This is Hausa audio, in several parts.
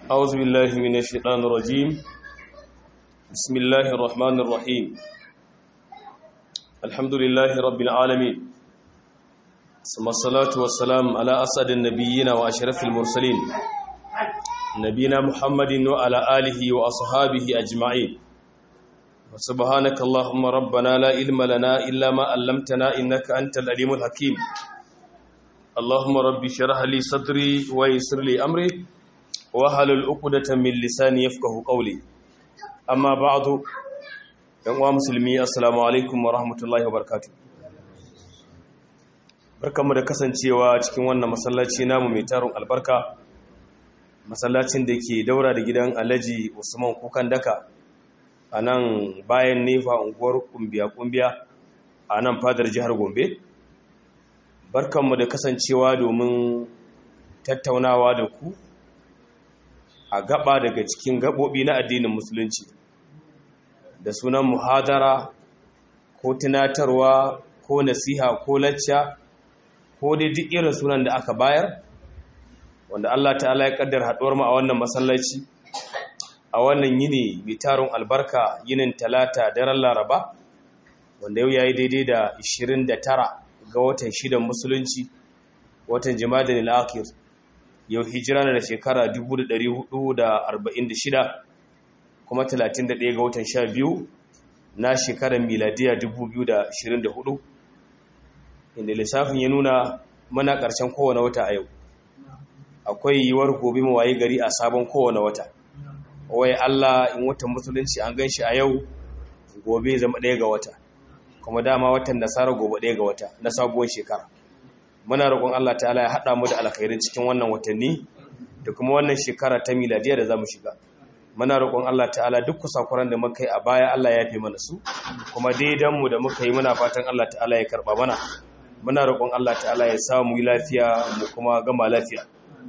أعوذ بالله من الشيطان الرجيم بسم الله الرحمن الرحيم الحمد لله رب العالمين ثم الصلاة والسلام على أسعد النبيين وأشرف المرسلين نبينا محمد وعلى آله وأصحابه أجمعين وسبحانك اللهم ربنا لا علم لنا إلا ما علمتنا إنك أنت العليم الحكيم اللهم ربي شرح لي صدري ويسر لي أمري wahalul uqdatan min lisani yafqahu qawli amma ba'du yan uwa musulmi assalamu alaikum wa rahmatullahi wa barakatuh barkamu da kasancewa cikin wannan masallaci namu mai tarun albarka masallacin da ke daura da gidan Alhaji Usman Kukan Daka a nan bayan nefa unguwar kumbiya kumbiya a nan fadar jihar Gombe barkanmu da kasancewa domin tattaunawa da ku a gaba daga cikin gaɓoɓi na addinin musulunci da sunan muhadara ko tunatarwa ko nasiha ko lacca ko dai duk irin sunan da aka bayar wanda Allah ta'ala ya kaddar haɗuwar mu a wannan masallaci a wannan yini mai tarin albarka yinin talata daren laraba wanda yau yayi daidai da 29 ga watan shidan musulunci watan jima'a al-akhir yau hijira na da shekara 1446 kuma 31 ga watan 12 na shekarar miladiya 2024 inda lissafin ya nuna mana ƙarshen kowane wata a yau akwai yiwuwar gobe mawaye gari a sabon kowane wata wai Allah in watan musulunci an gan shi a yau gobe zama ɗaya ga wata kuma dama watan nasara gobe ɗaya ga wata na sabuwar shekara muna roƙon Allah ta'ala ya haɗa mu da alkhairin cikin wannan watanni da kuma wannan shekara ta miladiya da za mu shiga muna roƙon Allah ta'ala duk kusakuran da muka yi a baya Allah ya fi mana su kuma daidan mu da muka yi muna fatan Allah ta'ala ya karɓa mana muna roƙon Allah ta'ala ya sa mu yi lafiya mu kuma gama lafiya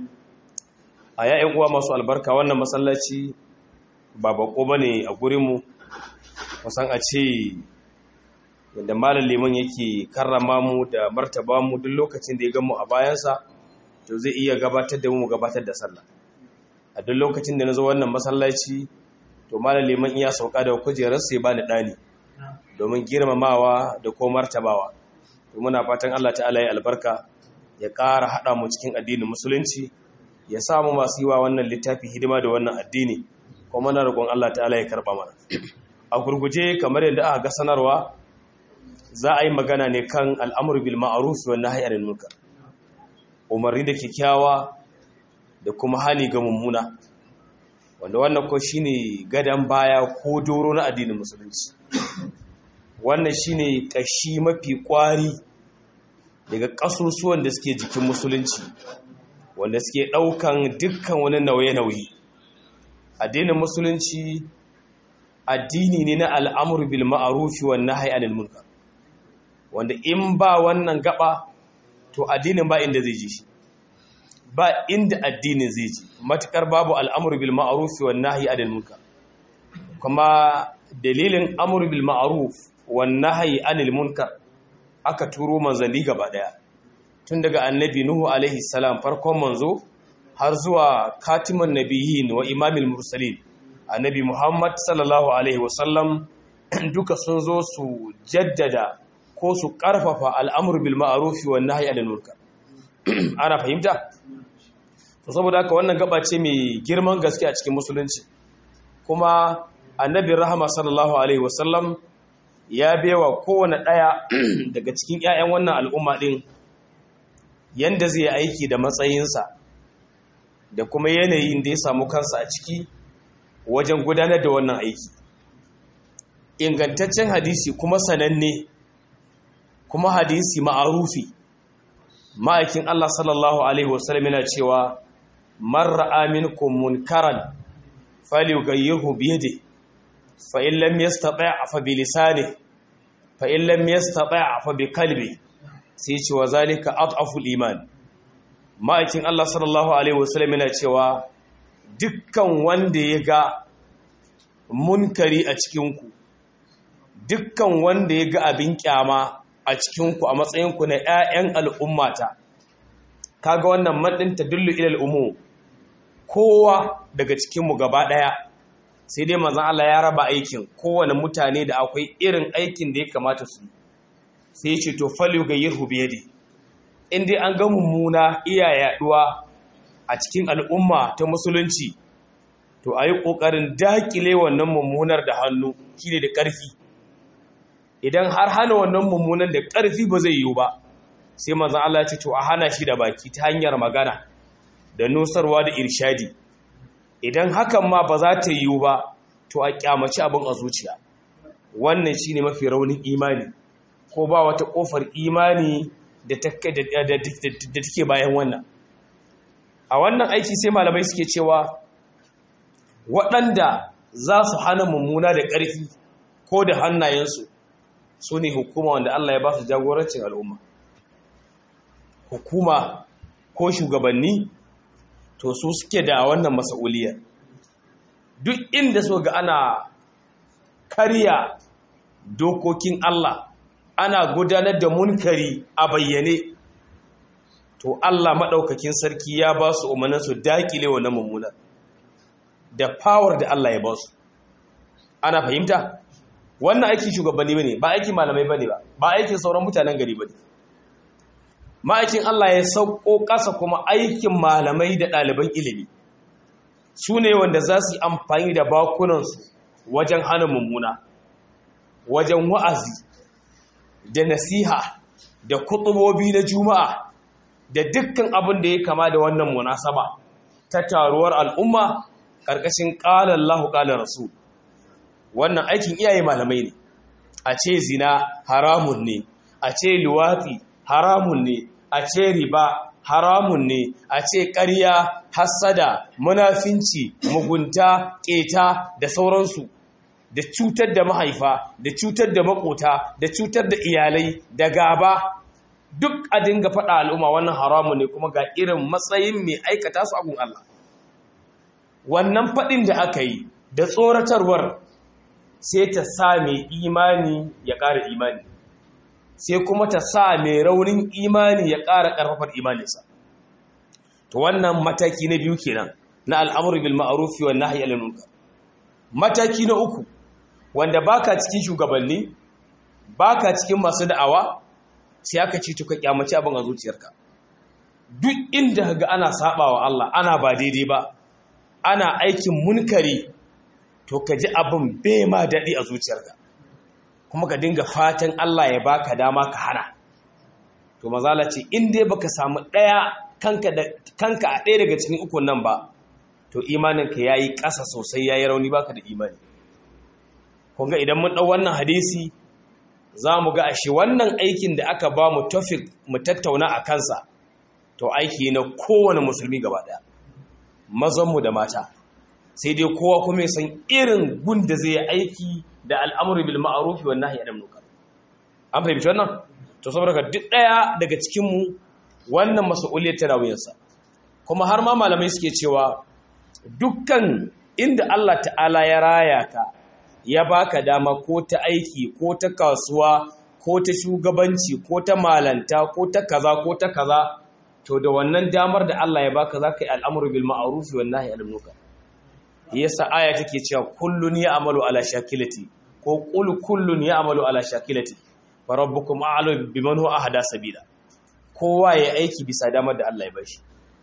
a ya'yan uwa masu albarka wannan masallaci ba bako bane a gurin mu kusan a ce yadda malam liman yake karrama mu da martaba mu duk lokacin da ya gamu a bayansa to zai iya gabatar da mu gabatar da sallah a duk lokacin da na zo wannan masallaci to malam liman iya sauka da kujerar sai bani dani domin girmamawa da ko martabawa to muna fatan Allah ta'ala ya albarka ya ƙara hada mu cikin addinin musulunci ya samu masu yi wa wannan littafi hidima da wannan addini kuma muna roƙon Allah ta'ala ya karba mana a gurguje kamar yadda aka ga sanarwa za a yi magana ne kan al'amur bil ma'aruf wa nahy anil munkar umarni da kyakkyawa da kuma hali ga mummuna wanda wannan ko shine gadan baya ko doro na addinin musulunci wannan shine kashi mafi kwari daga kasusuwan da suke jikin musulunci wanda suke daukan dukkan wani nauye-nauye addinin musulunci addini ne na al'amur bil ma'ruf wa nahy anil munkar wanda in ba wannan gaba to addinin ba inda zai ji shi ba inda addinin zai ji matukar babu al'amru bil ma'ruf wan nahyi anil munkar kuma dalilin amru bil ma'ruf wan nahyi anil munkar aka turo manzanni gaba daya tun daga annabi nuhu alaihi salam farkon manzo har zuwa katiman nabiyyin wa imamil mursalin annabi muhammad sallallahu alaihi wasallam duka sun zo su jaddada ko su ƙarfafa al'amur bil ma'arufi wa nahyi anil munkar ana fahimta to saboda haka wannan gaba ce mai girman gaske a cikin musulunci kuma annabi rahama sallallahu alaihi wasallam ya bewa kowane ɗaya daga cikin 'ya'yan wannan al'umma ɗin yanda zai aiki da matsayinsa da kuma yanayin da ya samu kansa a ciki wajen gudanar da wannan aiki ingantaccen hadisi kuma sananne kuma hadisi ma'arufi ma'aikin Allah sallallahu alaihi wasallam yana cewa man ra'a minkum munkaran falyughayyirhu bi yadihi fa in lam yastati' fa bi lisanihi fa in lam yastati' fa bi qalbi sai ce wa zalika adhafu iman ma'aikin Allah sallallahu alaihi wasallam yana cewa dukkan wanda ya ga munkari a cikin ku dukkan wanda ya ga abin kyama a cikinku a matsayinku na 'ya'yan al'ummata kaga wannan maɗin ta dullu ilal umu kowa daga cikinmu gaba ɗaya sai dai manzan Allah ya raba aikin kowane mutane da akwai irin aikin da ya kamata su sai ya ce to falyu ga yirhu biyadi in dai an ga mummuna iya yaduwa a cikin al'umma ta musulunci to a yi ƙoƙarin daƙile wannan mummunar da hannu shine da ƙarfi idan har hana wannan mummunan da ƙarfi ba zai yiwu ba sai manzan Allah ya ce to a hana shi da baki ta hanyar magana da nusarwa da irshadi idan hakan ma ba za ta yiwu ba to a kyamaci abin a zuciya wannan shine mafi raunin imani ko ba wata kofar imani da take bayan wannan a wannan aiki sai malamai suke cewa waɗanda za su hana mummuna da ƙarfi ko da hannayensu su ne hukuma wanda Allah ya ba su jagorancin al'umma hukuma ko shugabanni to su suke da wannan mas'uliyar duk inda so ga ana karya dokokin Allah ana gudanar da munkari a bayyane to Allah maɗaukakin sarki ya ba su umarnin su dakile wannan mummunan da power da Allah ya ba su ana fahimta wannan aikin shugabanni bane ba aikin malamai bane ba ba aikin sauran mutanen gari bane ma'aikin Allah ya sauko ƙasa kuma aikin malamai da ɗaliban ilimi su ne wanda za su yi amfani da bakunansu wajen hana mummuna wajen wa'azi da nasiha da kutubobi na juma'a da dukkan abin da ya kama da wannan munasaba ta taruwar al'umma ƙarƙashin ƙalar lahu ƙalar rasu wannan aikin iyaye malamai ne a ce zina haramun ne a ce luwatsi haramun ne a ce riba haramun ne a ce ƙarya hassada munafinci mugunta ƙeta da sauransu da cutar da mahaifa da cutar da makota da cutar da iyalai da gaba duk a dinga faɗa al'umma wannan haramun ne kuma ga irin matsayin mai aikata su agun Allah wannan faɗin da aka yi da tsoratarwar sai ta sa mai imani ya ƙara imani sai kuma ta sa mai raunin imani ya ƙara ƙarfafar imaninsa to wannan mataki na biyu kenan na al'amuru bil ma'arufi wa nahyi anil munkar mataki na uku wanda baka cikin shugabanni baka cikin masu da'awa sai aka ci tuka kyamaci abin a zuciyarka duk inda ga ana sabawa Allah ana ba daidai ba ana aikin munkari to ka ji abin bai ma daɗi a zuciyarka kuma ka dinga fatan Allah ya baka dama ka hana to mazala ce in dai baka samu ɗaya kanka a ɗaya daga cikin ukun nan ba to imaninka ya yi ƙasa sosai ya yi rauni baka da imani kunga idan mun ɗau wannan hadisi za mu ga ashe wannan aikin da aka ba mu tofik mu tattauna a kansa to aiki na kowane musulmi gaba ɗaya mazanmu da mata sai dai kowa kuma ya san irin gun da zai aiki da al'amuri bil ma'arufi wa nahyi anil munkar an fahimci wannan to saboda duk ɗaya daga cikin mu wannan mas'uliyar ta rawuyansa kuma har ma malamai suke cewa dukkan inda Allah ta'ala ya raya ka ya baka dama ko ta aiki ko ta kasuwa ko ta shugabanci ko ta malanta ko ta kaza ko ta kaza to da wannan damar da Allah ya baka zaka yi al'amru bil ma'ruf wa nahyi anil munkar yasa aya take cewa kullun ya'malu ala shakilati ko qul kullun ya'malu ala shakilati fa rabbukum a'lamu biman huwa ahda sabila kowa ya aiki bisa damar da Allah ya bashi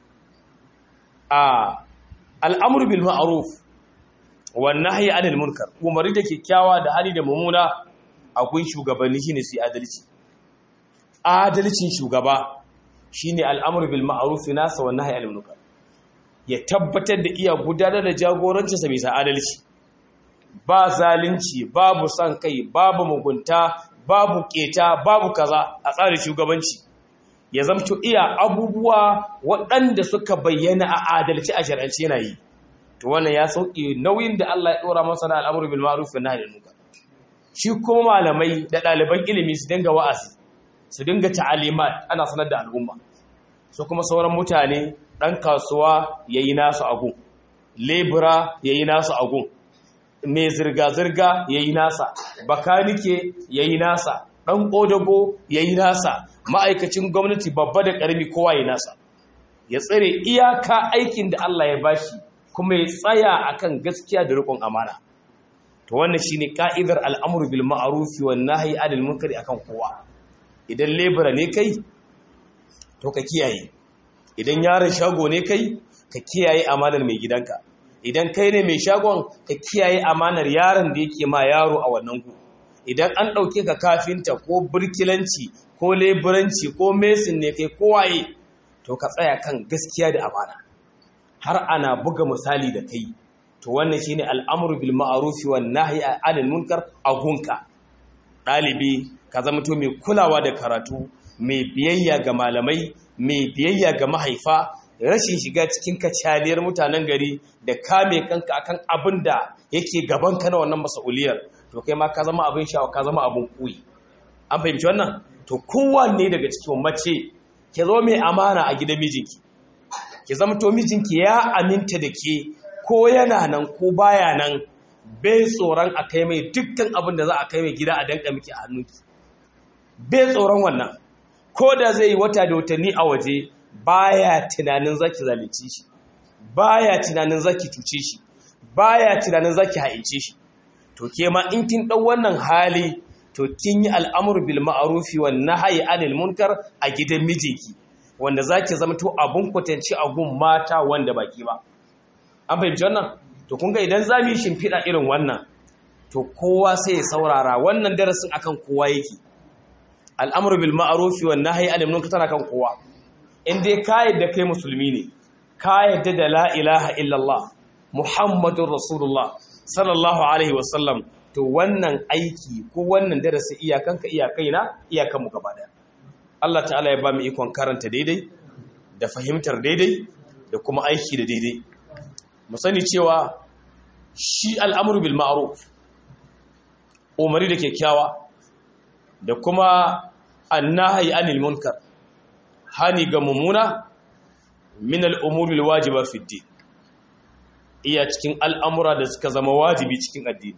a al'amru bil ma'ruf wannan ya anil munkar umarni da kyakkyawa da hali da mummuna akwai shugabanni shine su adalci adalcin shugaba shine al'amru bil ma'ruf nasa wannan ya anil munkar ya tabbatar da iya gudanar da jagorancin sa bisa adalci ba zalunci babu san kai babu mugunta babu keta babu kaza a tsarin shugabanci ya zamto iya abubuwa waɗanda suka bayyana a adalci a shar'anci yana yi to wannan ya sauke nauyin da Allah ya dora masa na al'amuru bil ma'ruf wa nahyi anil munkar shi kuma malamai da ɗaliban ilimi su dinga wa'azi su dinga ta'alimat ana sanar da al'umma su kuma sauran mutane dan kasuwa yayi nasu agun lebura yayi nasu agun mai zirga zirga yayi nasa bakanike yayi nasa dan kodago yayi nasa ma'aikacin gwamnati babba da karami kowa yayi nasa ya tsare iyaka aikin da Allah ya bashi kuma ya tsaya akan gaskiya da riƙon amana to wannan shine ka'idar al'amru bil ma'ruf wan nahyi 'anil munkari akan kowa idan lebura ne kai to ka kiyaye idan yaron shago ne kai ka kiyaye amanar mai gidanka idan kai ne mai shagon ka kiyaye amanar yaron da yake ma yaro a wannan gu idan an ɗauke ka kafinta ko burkilanci ko leburanci ko mesin ne kai kowaye to ka tsaya kan gaskiya da amana har ana buga misali da kai to wannan shine al'amru bil ma'ruf wan nahyi 'anil munkar a gunka dalibi ka zama to mai kulawa da karatu mai biyayya ga malamai mai biyayya ga mahaifa rashin shiga cikin kacaliyar mutanen gari da kame kanka akan abin da yake gaban ka na wannan mas'uliyar to kai ma ka zama abin sha'awa ka zama abin kuyi an fahimci wannan to kowanne daga cikin mace ke zo mai amana a gidan mijinki ki zama to mijinki ya aminta da ke ko yana nan ko baya nan bai tsoron a kai mai dukkan abin da za a kai mai gida a danka miki a hannunki bai tsoron wannan ko da zai yi wata da watanni a waje baya tunanin zaki zalunci shi baya tunanin zaki cuce shi baya tunanin zaki haice shi to ke ma in kin dau wannan hali to kin yi al'amur bil ma'rufi wan nahyi anil munkar a gidan mijinki wanda zaki zama to abun kwatanci a gun mata wanda baki ba an fahimci wannan to kun ga idan za mu yi shimfiɗa irin wannan to kowa sai ya saurara wannan darasin akan kowa yake al'amur bil ma'rufi wan nahyi anil munkar tana kan kowa in dai ka yadda kai musulmi ne ka yadda da la ilaha illallah muhammadun rasulullah sallallahu alaihi wasallam to wannan aiki ko wannan darasi iyakanka iyakaina iyakanmu gaba daya Allah ta'ala ya ba mu ikon karanta daidai da fahimtar daidai da kuma aiki da daidai mu sani cewa shi al'amuru bil ma'ruf umari da kyakkyawa da kuma annahi anil munkar hani ga mummuna min al'umuri wajiba fi din iya cikin al'amura da suka zama wajibi cikin addini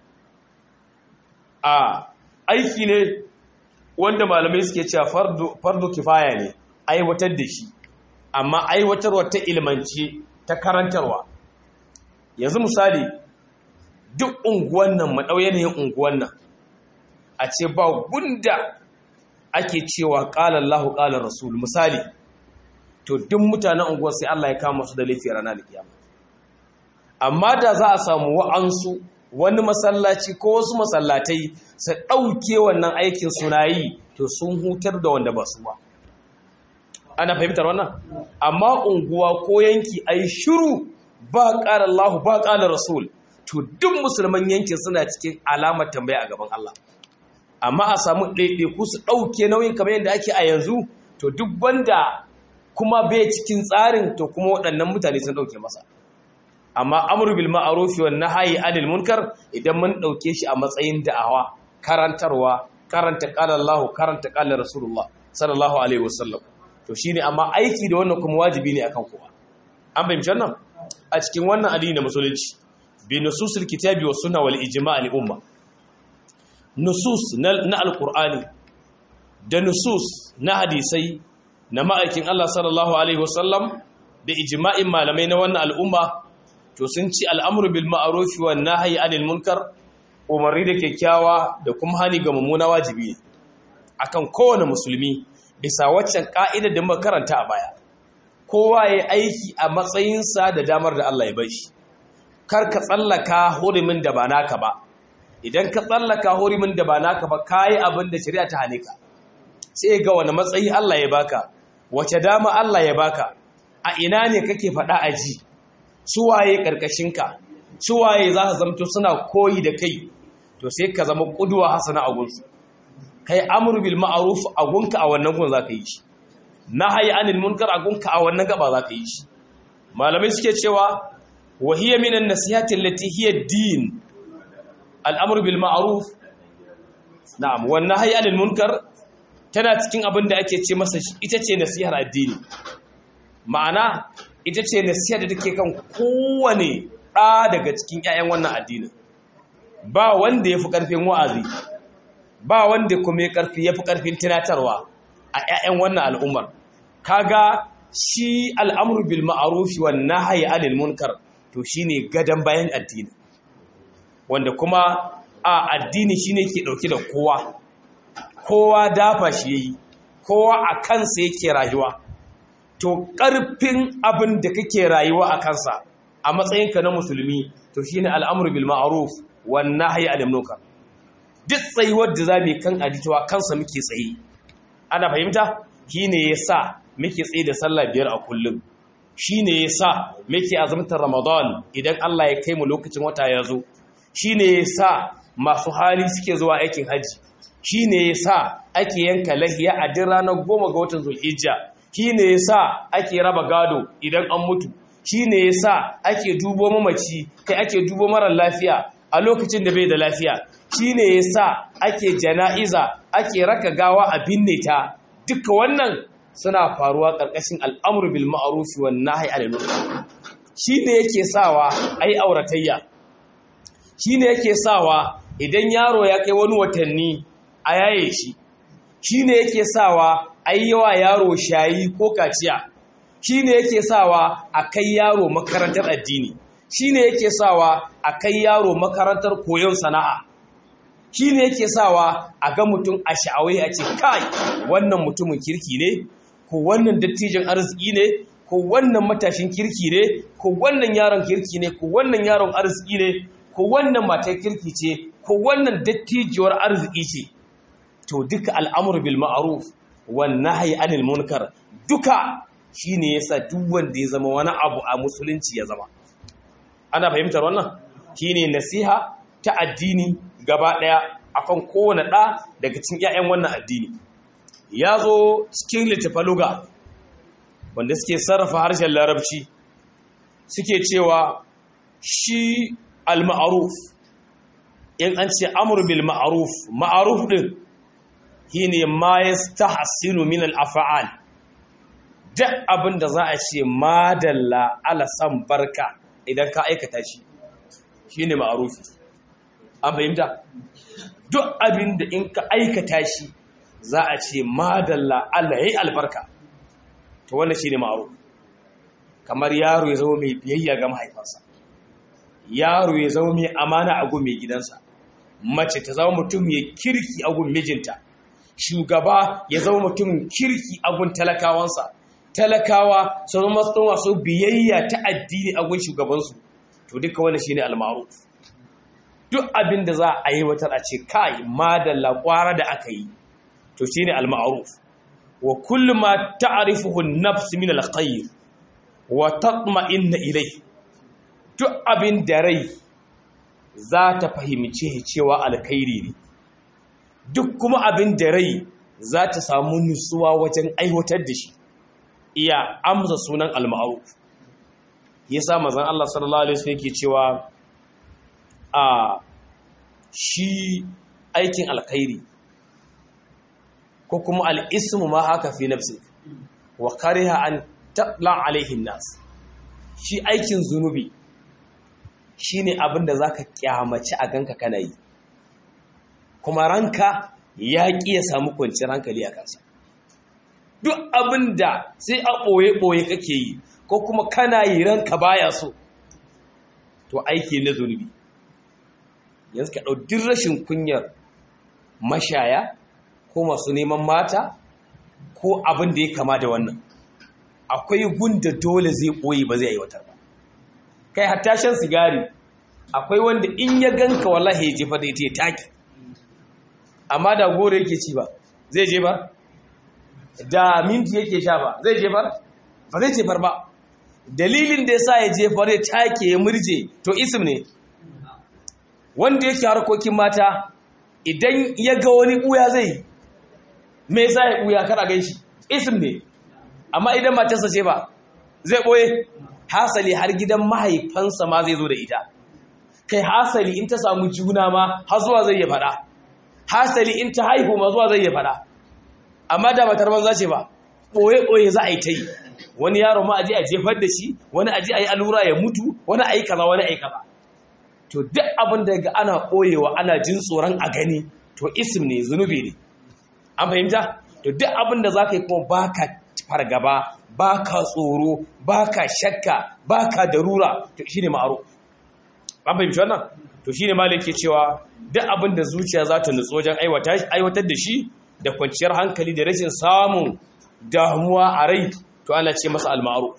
a aiki ne wanda malamai suke cewa fardu kifaya ne aiwatar da shi amma aiwatarwa ta ilmanci ta karantarwa yanzu misali duk unguwan nan maɗau yanayin unguwan nan a ce ba gunda ake cewa ƙalar lahu ƙalar rasul misali to duk mutanen unguwar sai Allah ya kama su da laifi ranar alkiyama amma da za a samu wa'ansu wani masallaci ko wasu masallatai su ɗauke wannan aikin suna yi to sun hutar da wanda ba su ba ana fahimtar wannan amma unguwa ko yanki a yi shiru ba ƙalar lahu ba ƙalar rasul to duk musulman yankin suna cikin alamar tambaya a gaban Allah amma a samu ɗaiɗaiku su ɗauke nauyin kamar yadda ake a yanzu to duk wanda kuma bai cikin tsarin to kuma waɗannan mutane sun ɗauke masa amma amru bil ma'ruf wan nahyi anil munkar idan mun ɗauke shi a matsayin da'awa karantarwa karanta qala Allah karanta qala Rasulullah sallallahu alaihi wasallam to shine amma aiki da wannan kuma wajibi ne akan kowa an bayyana wannan a cikin wannan addini na musulunci bi nususil kitabi was sunna wal ijma' al umma nusus na alkur'ani da nusus na hadisai na ma'aikin Allah sallallahu Alaihi wasallam da ijima'in malamai na wannan al'umma to sun ci al'amuru bil ma'arufi wa nahayi anil munkar umarni da kyakkyawa da kuma hani ga mummuna wajibi akan kowane musulmi bisa waccan ka'idar da muka karanta a baya kowa ya aiki a matsayinsa da damar da Allah ya bai shi kar ka tsallaka hurumin da ba naka ba idan ka tsallaka hurimin da ba naka ba kayi abin da shari'a ta hane ka sai ga wani matsayi Allah ya baka wace dama Allah ya baka a ina ne kake faɗa a ji suwaye ƙarƙashinka suwaye za su zamto suna koyi da kai to sai ka zama ƙuduwa hasana a gunsu kai amur bil ma'ruf a gunka a wannan gun za ka yi shi nahyi anil munkar a gunka a wannan gaba za ka yi shi malamai suke cewa wa hiya minan nasihati allati hiya din al'amur bil ma'aruf na'am wannan hayi anil munkar tana cikin abin da ake ce masa ita ce nasihar addini ma'ana ita ce nasihar da take kan kowane ɗa daga cikin 'ya'yan wannan addinin ba wanda ya fi ƙarfin wa'azi ba wanda kuma ya ƙarfi ya fi ƙarfin tunatarwa a 'ya'yan wannan al'ummar kaga shi al'amru bil ma'ruf wan nahyi 'anil munkar to shine gadan bayan addini wanda kuma a addini shine ke dauke da kowa kowa dafa shi yayi kowa a kansa yake rayuwa to ƙarfin abin da kake rayuwa a kansa a matsayinka na musulmi to shine al'amru bil ma'ruf wan nahyi 'anil munkar duk tsayuwar da zamu kan adituwa kansa muke tsaye ana fahimta shine yasa muke tsaye da sallah biyar a kullum shine yasa muke azumtar ramadan idan Allah ya kai mu lokacin wata ya zo shine yasa masu hali suke zuwa aikin haji shine yasa ake yanka lahiya a duk ranar goma ga watan zulhijja shine yasa ake raba gado idan an mutu shine yasa ake dubo mamaci kai ake dubo mara lafiya a lokacin da bai da lafiya shine yasa ake jana'iza ake raka gawa a binne ta duka wannan suna faruwa ƙarƙashin al'amru bil ma'ruf wan nahyi 'anil munkar shine yake sawa ai auratayya shine yake sawa idan yaro ya kai wani watanni a yaye shi shine yake sawa ai yawa yaro shayi ko kaciya shine yake sawa a kai yaro makarantar addini shine yake sawa a kai yaro makarantar koyon sana'a shine yake sawa a ga mutum a sha'awai a ce kai wannan mutumin kirki ne ko wannan dattijin arziki ne ko wannan matashin kirki ne ko wannan yaron kirki ne ko wannan yaron arziki ne ko wannan matar kirki ce ko wannan dattijiyar arziki ce to duka al'amur bil ma'ruf wan nahyi anil munkar duka shine yasa duk wanda ya zama wani abu a musulunci ya zama ana fahimtar wannan shine nasiha ta addini gaba daya akan kowane da daga cikin ƴaƴan wannan addini ya zo cikin littafaluga wanda suke sarrafa harshen larabci suke cewa shi al-ma'ruf in an ce amru bil ma'ruf ma'ruf din shine ma yastahsinu min al-af'al duk abin da za a ce madalla ala san barka idan ka aikata shi shine ma'rufi an fahimta duk abin da in ka aikata shi za a ce madalla Allah yayi albarka to wannan shine ma'ruf kamar yaro ya zama mai biyayya ga mahaifansa yaro ya zama mai amana a gun mai gidansa mace ta zama mutum mai kirki a gun mijinta shugaba ya zama mutum kirki a gun talakawansa talakawa su zama masu biyayya ta addini a gun shugabansu to duka wannan shine al-ma'ruf duk abin da za a yi wata a ce kai madalla kwara da aka yi to shine al-ma'ruf wa kullu ma ta'rifuhu an-nafs min al-khayr wa tatma'inna ilayhi duk abin da rai za ta fahimce cewa alkhairi ne duk kuma abin da rai za ta samu nutsuwa wajen aiwatar da shi iya amsa sunan al-ma'ruf yasa manzon Allah sallallahu alaihi wasallam yake cewa a shi aikin alkhairi ko kuma al-ismu ma haka fi nafsi wa kariha an tatla alaihi nas shi aikin zunubi shine abin da zaka kyamaci a ganka kana yi kuma ranka ya ƙi ya samu kwanciyar hankali a kansa duk abin da sai a ɓoye-ɓoye kake yi ko kuma kana yi ranka baya so to aiki na zunubi yanzu ka ɗau rashin kunyar mashaya ko masu neman mata ko abin da ya kama da wannan akwai gunda dole zai ɓoye ba zai aiwatar ba kai hatta shan sigari akwai wanda in ya ganka wallahi ya jefa da ita ya taki amma da gore yake ci ba zai je ba da minti yake sha ba zai je ba ba zai jefar ba dalilin da yasa ya jefar ya take ya murje to ism ne wanda yake harkokin mata idan ya ga wani buya zai me yasa ya buya kar a ganshi ism ne amma idan matarsa ce ba zai boye hasali har gidan mahaifansa ma zai zo da ita kai hasali in ta samu juna ma har zuwa zai ya faɗa hasali in ta haihu ma zuwa zai ya faɗa amma da matar banza ce ba ɓoye-ɓoye za a yi ta yi wani yaro ma aji a jefar da shi wani aji a yi allura ya mutu wani a yi kaza wani a yi kaza to duk abin da ga ana ɓoyewa ana jin tsoron a gani to isim ne zunubi ne an fahimta to duk abin da za ka yi kuma ba ka fargaba ba ka tsoro ba ka shakka ba ka darura to shi ne ma'aro an fahimci wannan to shi ne malin ke cewa duk abin da zuciya za ta nutsu wajen aiwatar da shi da kwanciyar hankali da rashin samun damuwa a rai to ana ce masa almaru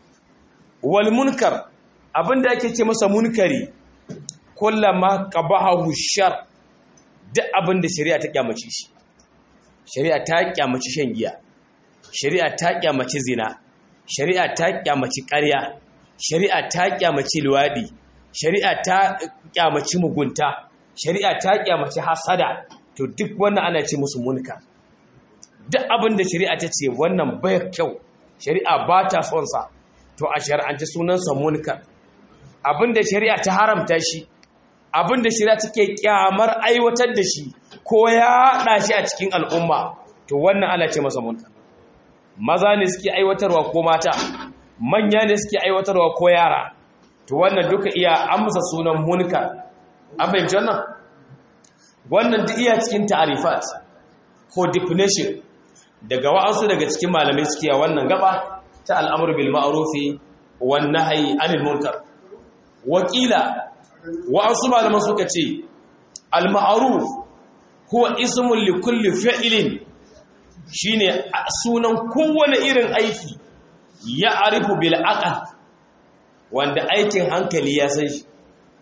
wal munkar abin da ake ce masa munkari kullama qabahu shar duk abin da shari'a ta kyamace shi shari'a ta kyamaci shan giya shari'a ta kyamaci zina shari'a ta kyamaci ƙarya shari'a ta kyamaci luwadi shari'a ta kyamaci mugunta shari'a ta kyamaci hasada to duk wannan ana ce musu munka duk abin da shari'a ta ce wannan bai kyau shari'a ba ta son sa to a shari'ance sunansa munka abin da shari'a ta haramta shi abin da shari'a take kyamar aiwatar da shi ko ya haɗa shi a cikin al'umma to wannan ana ce masa munka maza ne suke aiwatarwa ko mata manya ne suke aiwatarwa ko yara to wannan duka iya amsa sunan munkar an fahimci wannan wannan duk iya cikin ta'arifat ko definition daga wa'ansu daga cikin malamai suke a wannan gaba ta al'amur bil ma'rufi wan nahyi anil munkar wakila wa'ansu malaman suka ce al ma'ruf huwa ismun li kulli fi'lin shine sunan kowane irin aiki ya arifu bil aqal wanda aikin hankali ya san shi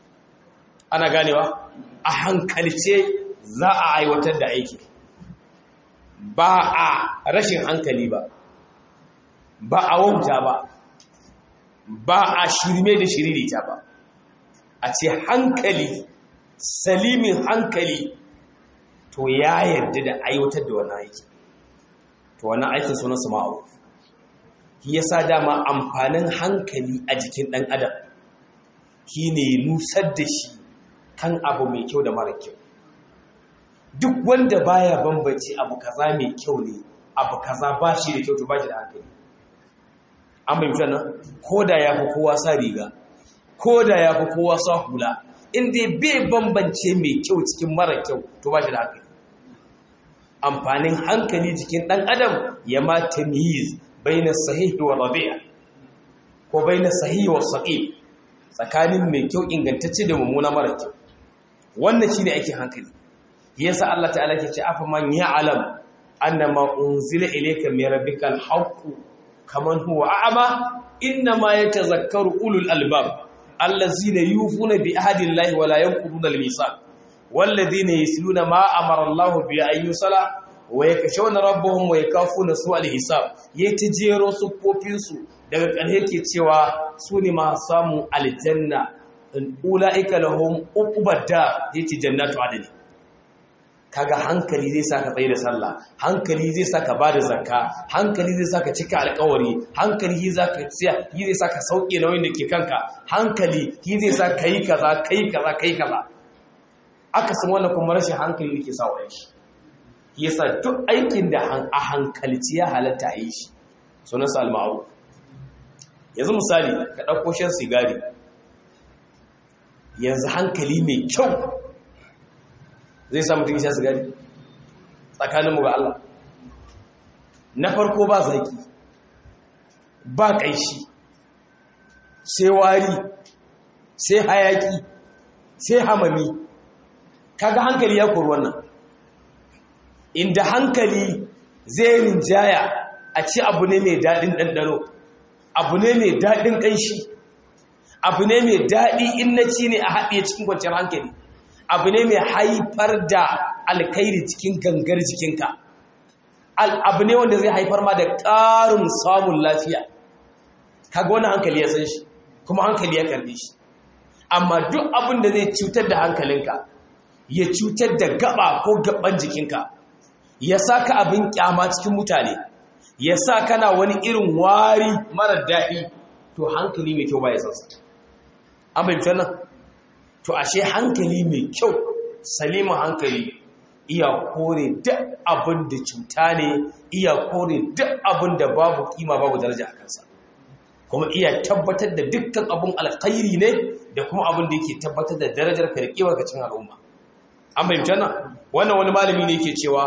ana ganewa a hankalce za a aiwatar da aiki ba a rashin hankali ba ba a wauta ba ba a shirme da shiririta ba a ce hankali salimin hankali to ya yarda da aiwatar da wani aiki to wani aikin sunan su ma'aru shi ya sa dama amfanin hankali a jikin ɗan adam shi ne nusar da shi kan abu mai kyau da mara kyau duk wanda baya bambance abu kaza mai kyau ne abu kaza ba shi da kyau to ba shi da hankali an bai nan ko da ya fi kowa sa riga ko da ya fi kowa sa hula inda bai bambance mai kyau cikin mara kyau to ba shi da hankali amfanin hankali jikin ɗan adam ya ma tamyiz baina sahihi wa rabi'a ko baina sahihi wa saqim tsakanin mai kyau ingantacce da mummuna mara kyau wannan shine aikin hankali yasa Allah ta'ala ke ce afa man ya'lam annama unzila ilayka min rabbikal haqq kaman huwa a'ma inma yatazakkaru ulul albab allazina yufuna bi ahdillahi wa la yanquduna al-mithaq والذين يسلون ما أمر الله بأن يصلى ويكشون ربهم ويكافون سوء الحساب يتجيرو سفوفينسو daga ƙarshe ke cewa su ne masu samun aljanna ula'ika lahum uqbadda yace jannatu adni kaga hankali zai saka tsaye da sallah hankali zai saka bada zakka hankali zai saka cika alƙawari hankali zai saka tsiya zai saka sauke nauyin da ke kanka hankali zai saka kai kaza kai kaza kai kaza aka san wannan kuma rashin hankali ne ke sa wa shi yasa duk aikin da a hankalci ya halatta a yi shi sunan sa al-ma'ruf yanzu misali ka dauko shan sigari yanzu hankali mai kyau zai sa mutum shan sigari tsakanin mu ga Allah na farko ba zaki ba kaishi sai wari sai hayaki sai hamami kaga hankali ya kori wannan inda hankali zai rinjaya a ci abu ne mai daɗin ɗanɗano abu ne mai daɗin ƙanshi abu ne mai daɗi in na ci ne a haɗe cikin kwanciyar hankali abu ne mai haifar da alkairi cikin gangar jikinka abu ne wanda zai haifar ma da ƙarin samun lafiya kaga wani hankali ya san shi kuma hankali ya karbe shi amma duk abin da zai cutar da hankalinka ya cutar da gaba ko gaban jikinka ya sa ka abin kyama cikin mutane ya sa kana wani irin wari marar daɗi to hankali mai kyau ba ya sansa an fahimci nan to ashe hankali mai kyau salima hankali iya kore duk abin da cuta ne iya kore duk abin da babu kima babu daraja a kansa kuma iya tabbatar da dukkan abin alkhairi ne da kuma abin da yake tabbatar da darajar ka da kiwar cin al'umma an fahimci nan wannan wani malami ne yake cewa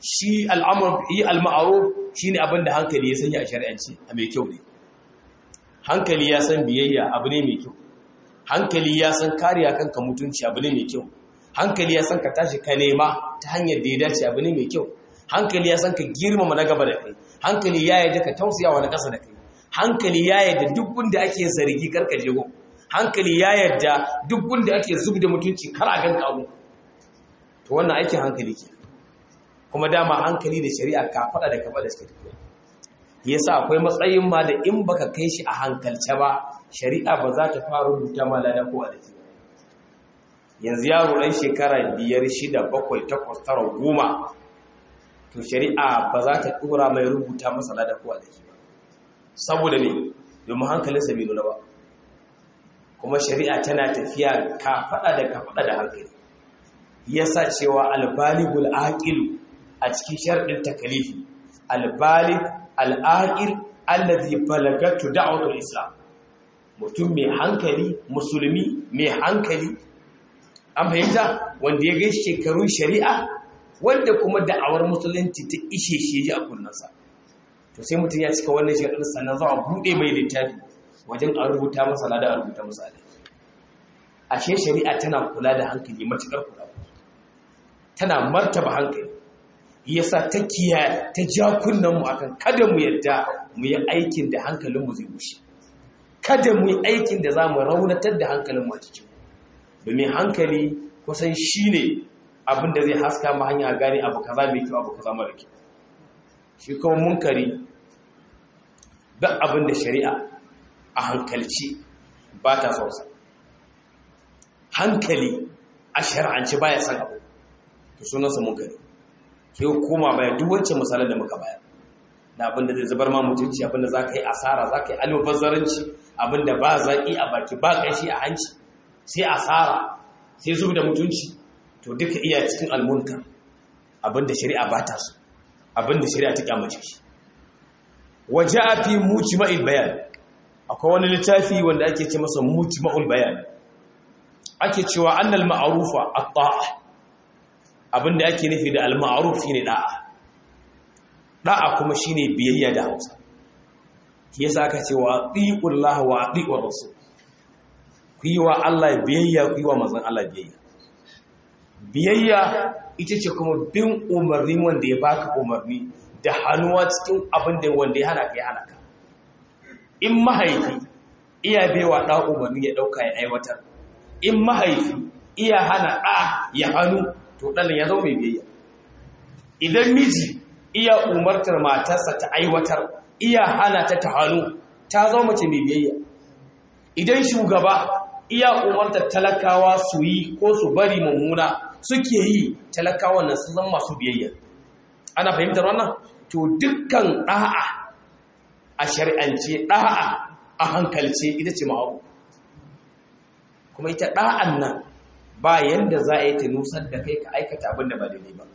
shi al'amur yi al-ma'ruf shine abin da hankali ya sanya a shari'anci a mai kyau ne hankali ya san biyayya abu ne mai kyau hankali ya san kariya kanka mutunci abu ne mai kyau hankali ya san ka tashi ka nema ta hanyar da ya dace abu ne mai kyau hankali ya san ka girmama na gaba da kai hankali ya yarda ka tausaya wa na ƙasa da kai hankali ya yarda duk gunda ake zargi karka jego hankali ya yarda duk gunda ake zub da mutunci kar a ganka abu to wannan aikin hankali ke kuma dama hankali da shari'a ka faɗa da kafa da suka tafiya yasa akwai matsayin ma da in baka kai shi a hankalce ba shari'a ba za ta fara rubuta ma lada ko a dake yanzu yaro ɗan shekara biyar shida bakwai takwas tara goma to shari'a ba za ta ɗora mai rubuta masa lada ko a dake ba saboda ne domin hankalinsa bai nuna ba kuma shari'a tana tafiya ka faɗa da ka faɗa da hankali yasa cewa albaligul aqilu a cikin sharɗin takalifi albalig al'aqil allazi balagatu da'watul islam mutum mai hankali musulmi mai hankali an fahimta wanda ya ga shekarun shari'a wanda kuma da'awar musulunci ta ishe shi ji a kunnansa to sai mutum ya cika wannan shekaru sannan za a buɗe mai littafi wajen a rubuta masa lada a rubuta masa alai ashe shari'a tana kula da hankali matuƙar kula tana martaba hankali yasa ta kiya ta ja kunnenmu akan kada mu yadda mu yi aikin da hankalinmu zai bushe kada mu yi aikin da za mu raunatar da hankalinmu a cikin domin hankali kusan shi ne abin da zai haska ma hanya gane abu kaza mai kyau abu kaza mara kyau shi kuma munkari duk abin da shari'a a hankalci ba ta sausa hankali a shari'anci baya san abu to sunansa munkari ke koma baya duk wancan misalan da muka bayar da abinda zai zubar ma mutunci abinda za ka yi asara za ka yi almubazzaranci abinda ba zaƙi a baki ba ƙashi a hanci sai asara sai zub da mutunci to duka iya cikin almunkar abinda shari'a ba ta so abinda shari'a ta kyamace shi waje a fi mujma'il bayan akwai wani littafi wanda ake ce masa mujma'ul bayan ake cewa annal ma'arufa at-ta'a abinda ake nufi da al-ma'ruf shine da'a da'a kuma shine biyayya da Hausa yasa aka ce wa atiullahi wa atiur rasul ku yi wa Allah biyayya ku yi wa manzon Allah biyayya biyayya ita ce kuma bin umarni wanda ya baka umarni da hannuwa cikin abin da wanda ya hana ka ya hana ka in mahaifi iya baiwa ɗa umarni ya ɗauka ya aiwatar in mahaifi iya hana ɗa ya hannu to ɗan ya zama mai biyayya idan miji iya umartar matarsa ta aiwatar iya hana ta ta hannu ta zama mace mai biyayya idan shugaba iya umartar talakawa su yi ko su bari mummuna suke yi talakawa na su zama masu biyayya ana fahimtar wannan to dukkan ɗa'a a shari'ance ɗa'a a hankalce ita ce ma'abu kuma ita ɗa'an nan ba yanda za a yi ta nusar da kai ka aikata abin da ba daidai ba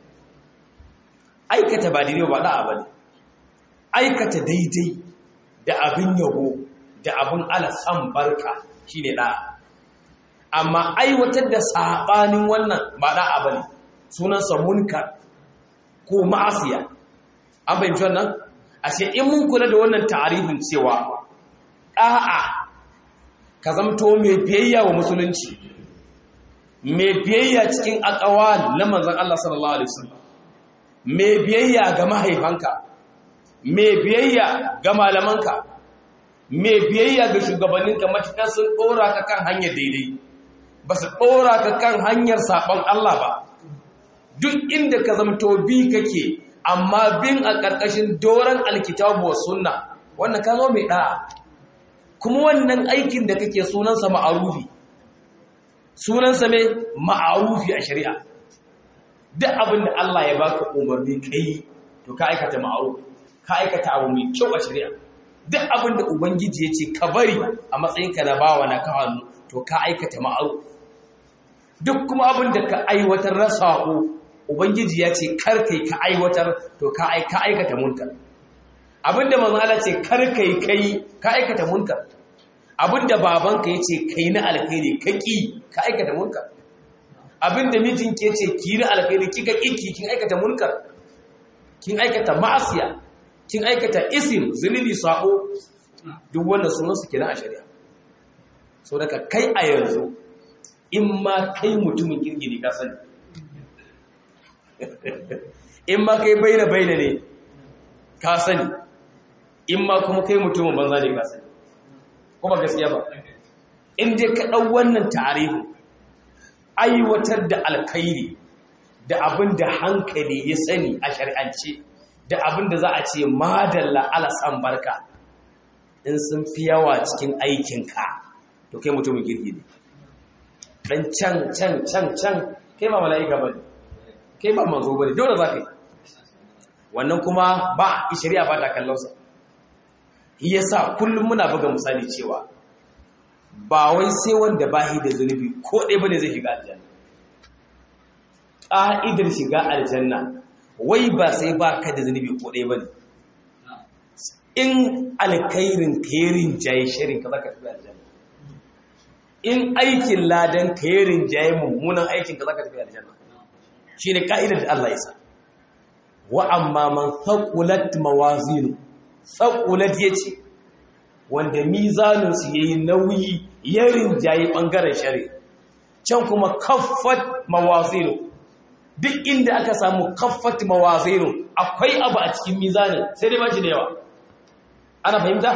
aikata ba daidai ba ɗa'a ba ne aikata daidai da abin yabo da abin alasan barka shi ne ɗa'a amma aiwatar da saɓanin wannan ba ɗa'a ba ne sunansa munkar ko ma'asiya an fahimci wannan ashe in mun kula da wannan ta'arifin cewa ɗa'a ka zamto mai biyayya wa musulunci mai biyayya cikin akawal na manzon Allah sallallahu alaihi wasallam mai biyayya ga mahaifanka mai biyayya ga malamanka mai biyayya ga shugabanninka matuƙar sun ɗora ka kan hanyar daidai ba su ɗora ka kan hanyar saɓon Allah ba duk inda ka zamto bi kake amma bin a ƙarƙashin doron alkitabu wa sunna wannan ka zo mai ɗa'a kuma wannan aikin da kake sunansa ma'arufi sunansa mai ma'arufi a shari'a duk abin da Allah ya baka umarni kai to ka aikata ma'arufi ka aikata abu mai kyau a shari'a duk abin da ubangiji ya ce ka bari a matsayinka na bawa na ka hannu to ka aikata ma'arufi duk kuma abin da ka aiwatar na saƙo ubangiji ya ce karkai ka aiwatar to ka aikata munkar abinda manzala ce karkai kai ka aikata munkar abinda babanka ya ce kai na alkhairi ka ƙi ka aikata munkar abinda mijinki ya ce ki na alkhairi kika ƙi kin aikata munkar kin aikata ma'asiya kin aikata isim zunubi sako duk wannan sunan su kenan a shari'a so daga kai a yanzu in ma kai mutumin kirki ne ka sani in ma kai baina baina ne ka sani in ma kuma kai mutumin banza ne ka sani kuma gaskiya ba in dai ka ɗau wannan tarihi aiwatar da alkhairi da abin da hankali ya sani a shari'ance da abin da za a ce madalla alasan barka in sun fi yawa cikin aikinka to kai mutumin girgi ne dan can can can can kai ba mala'ika ba ne kai ba manzo ba ne dole za ka yi wannan kuma ba shari'a ba ta kallonsa yasa kullum muna buga misali cewa ba wai sai wanda bahi da zunubi ko ɗaya bane zai shiga aljanna ƙa'idar shiga aljanna wai ba sai ba ka da zunubi ko ɗaya bane in alkairin kairin jaye shirin ka zaka tafi aljanna in aikin ladan kairin jaye mummunan aikin ka zaka tafi aljanna shine ka'idar da Allah ya sa wa amma man thaqulat mawazinu thaqulat yace wanda mizaninsu ya yi nauyi ya rinjaye ɓangaren shari can kuma kaffat mawazinu duk inda aka samu kaffat mawazinu akwai abu a cikin mizanin sai dai bashi da yawa ana fahimta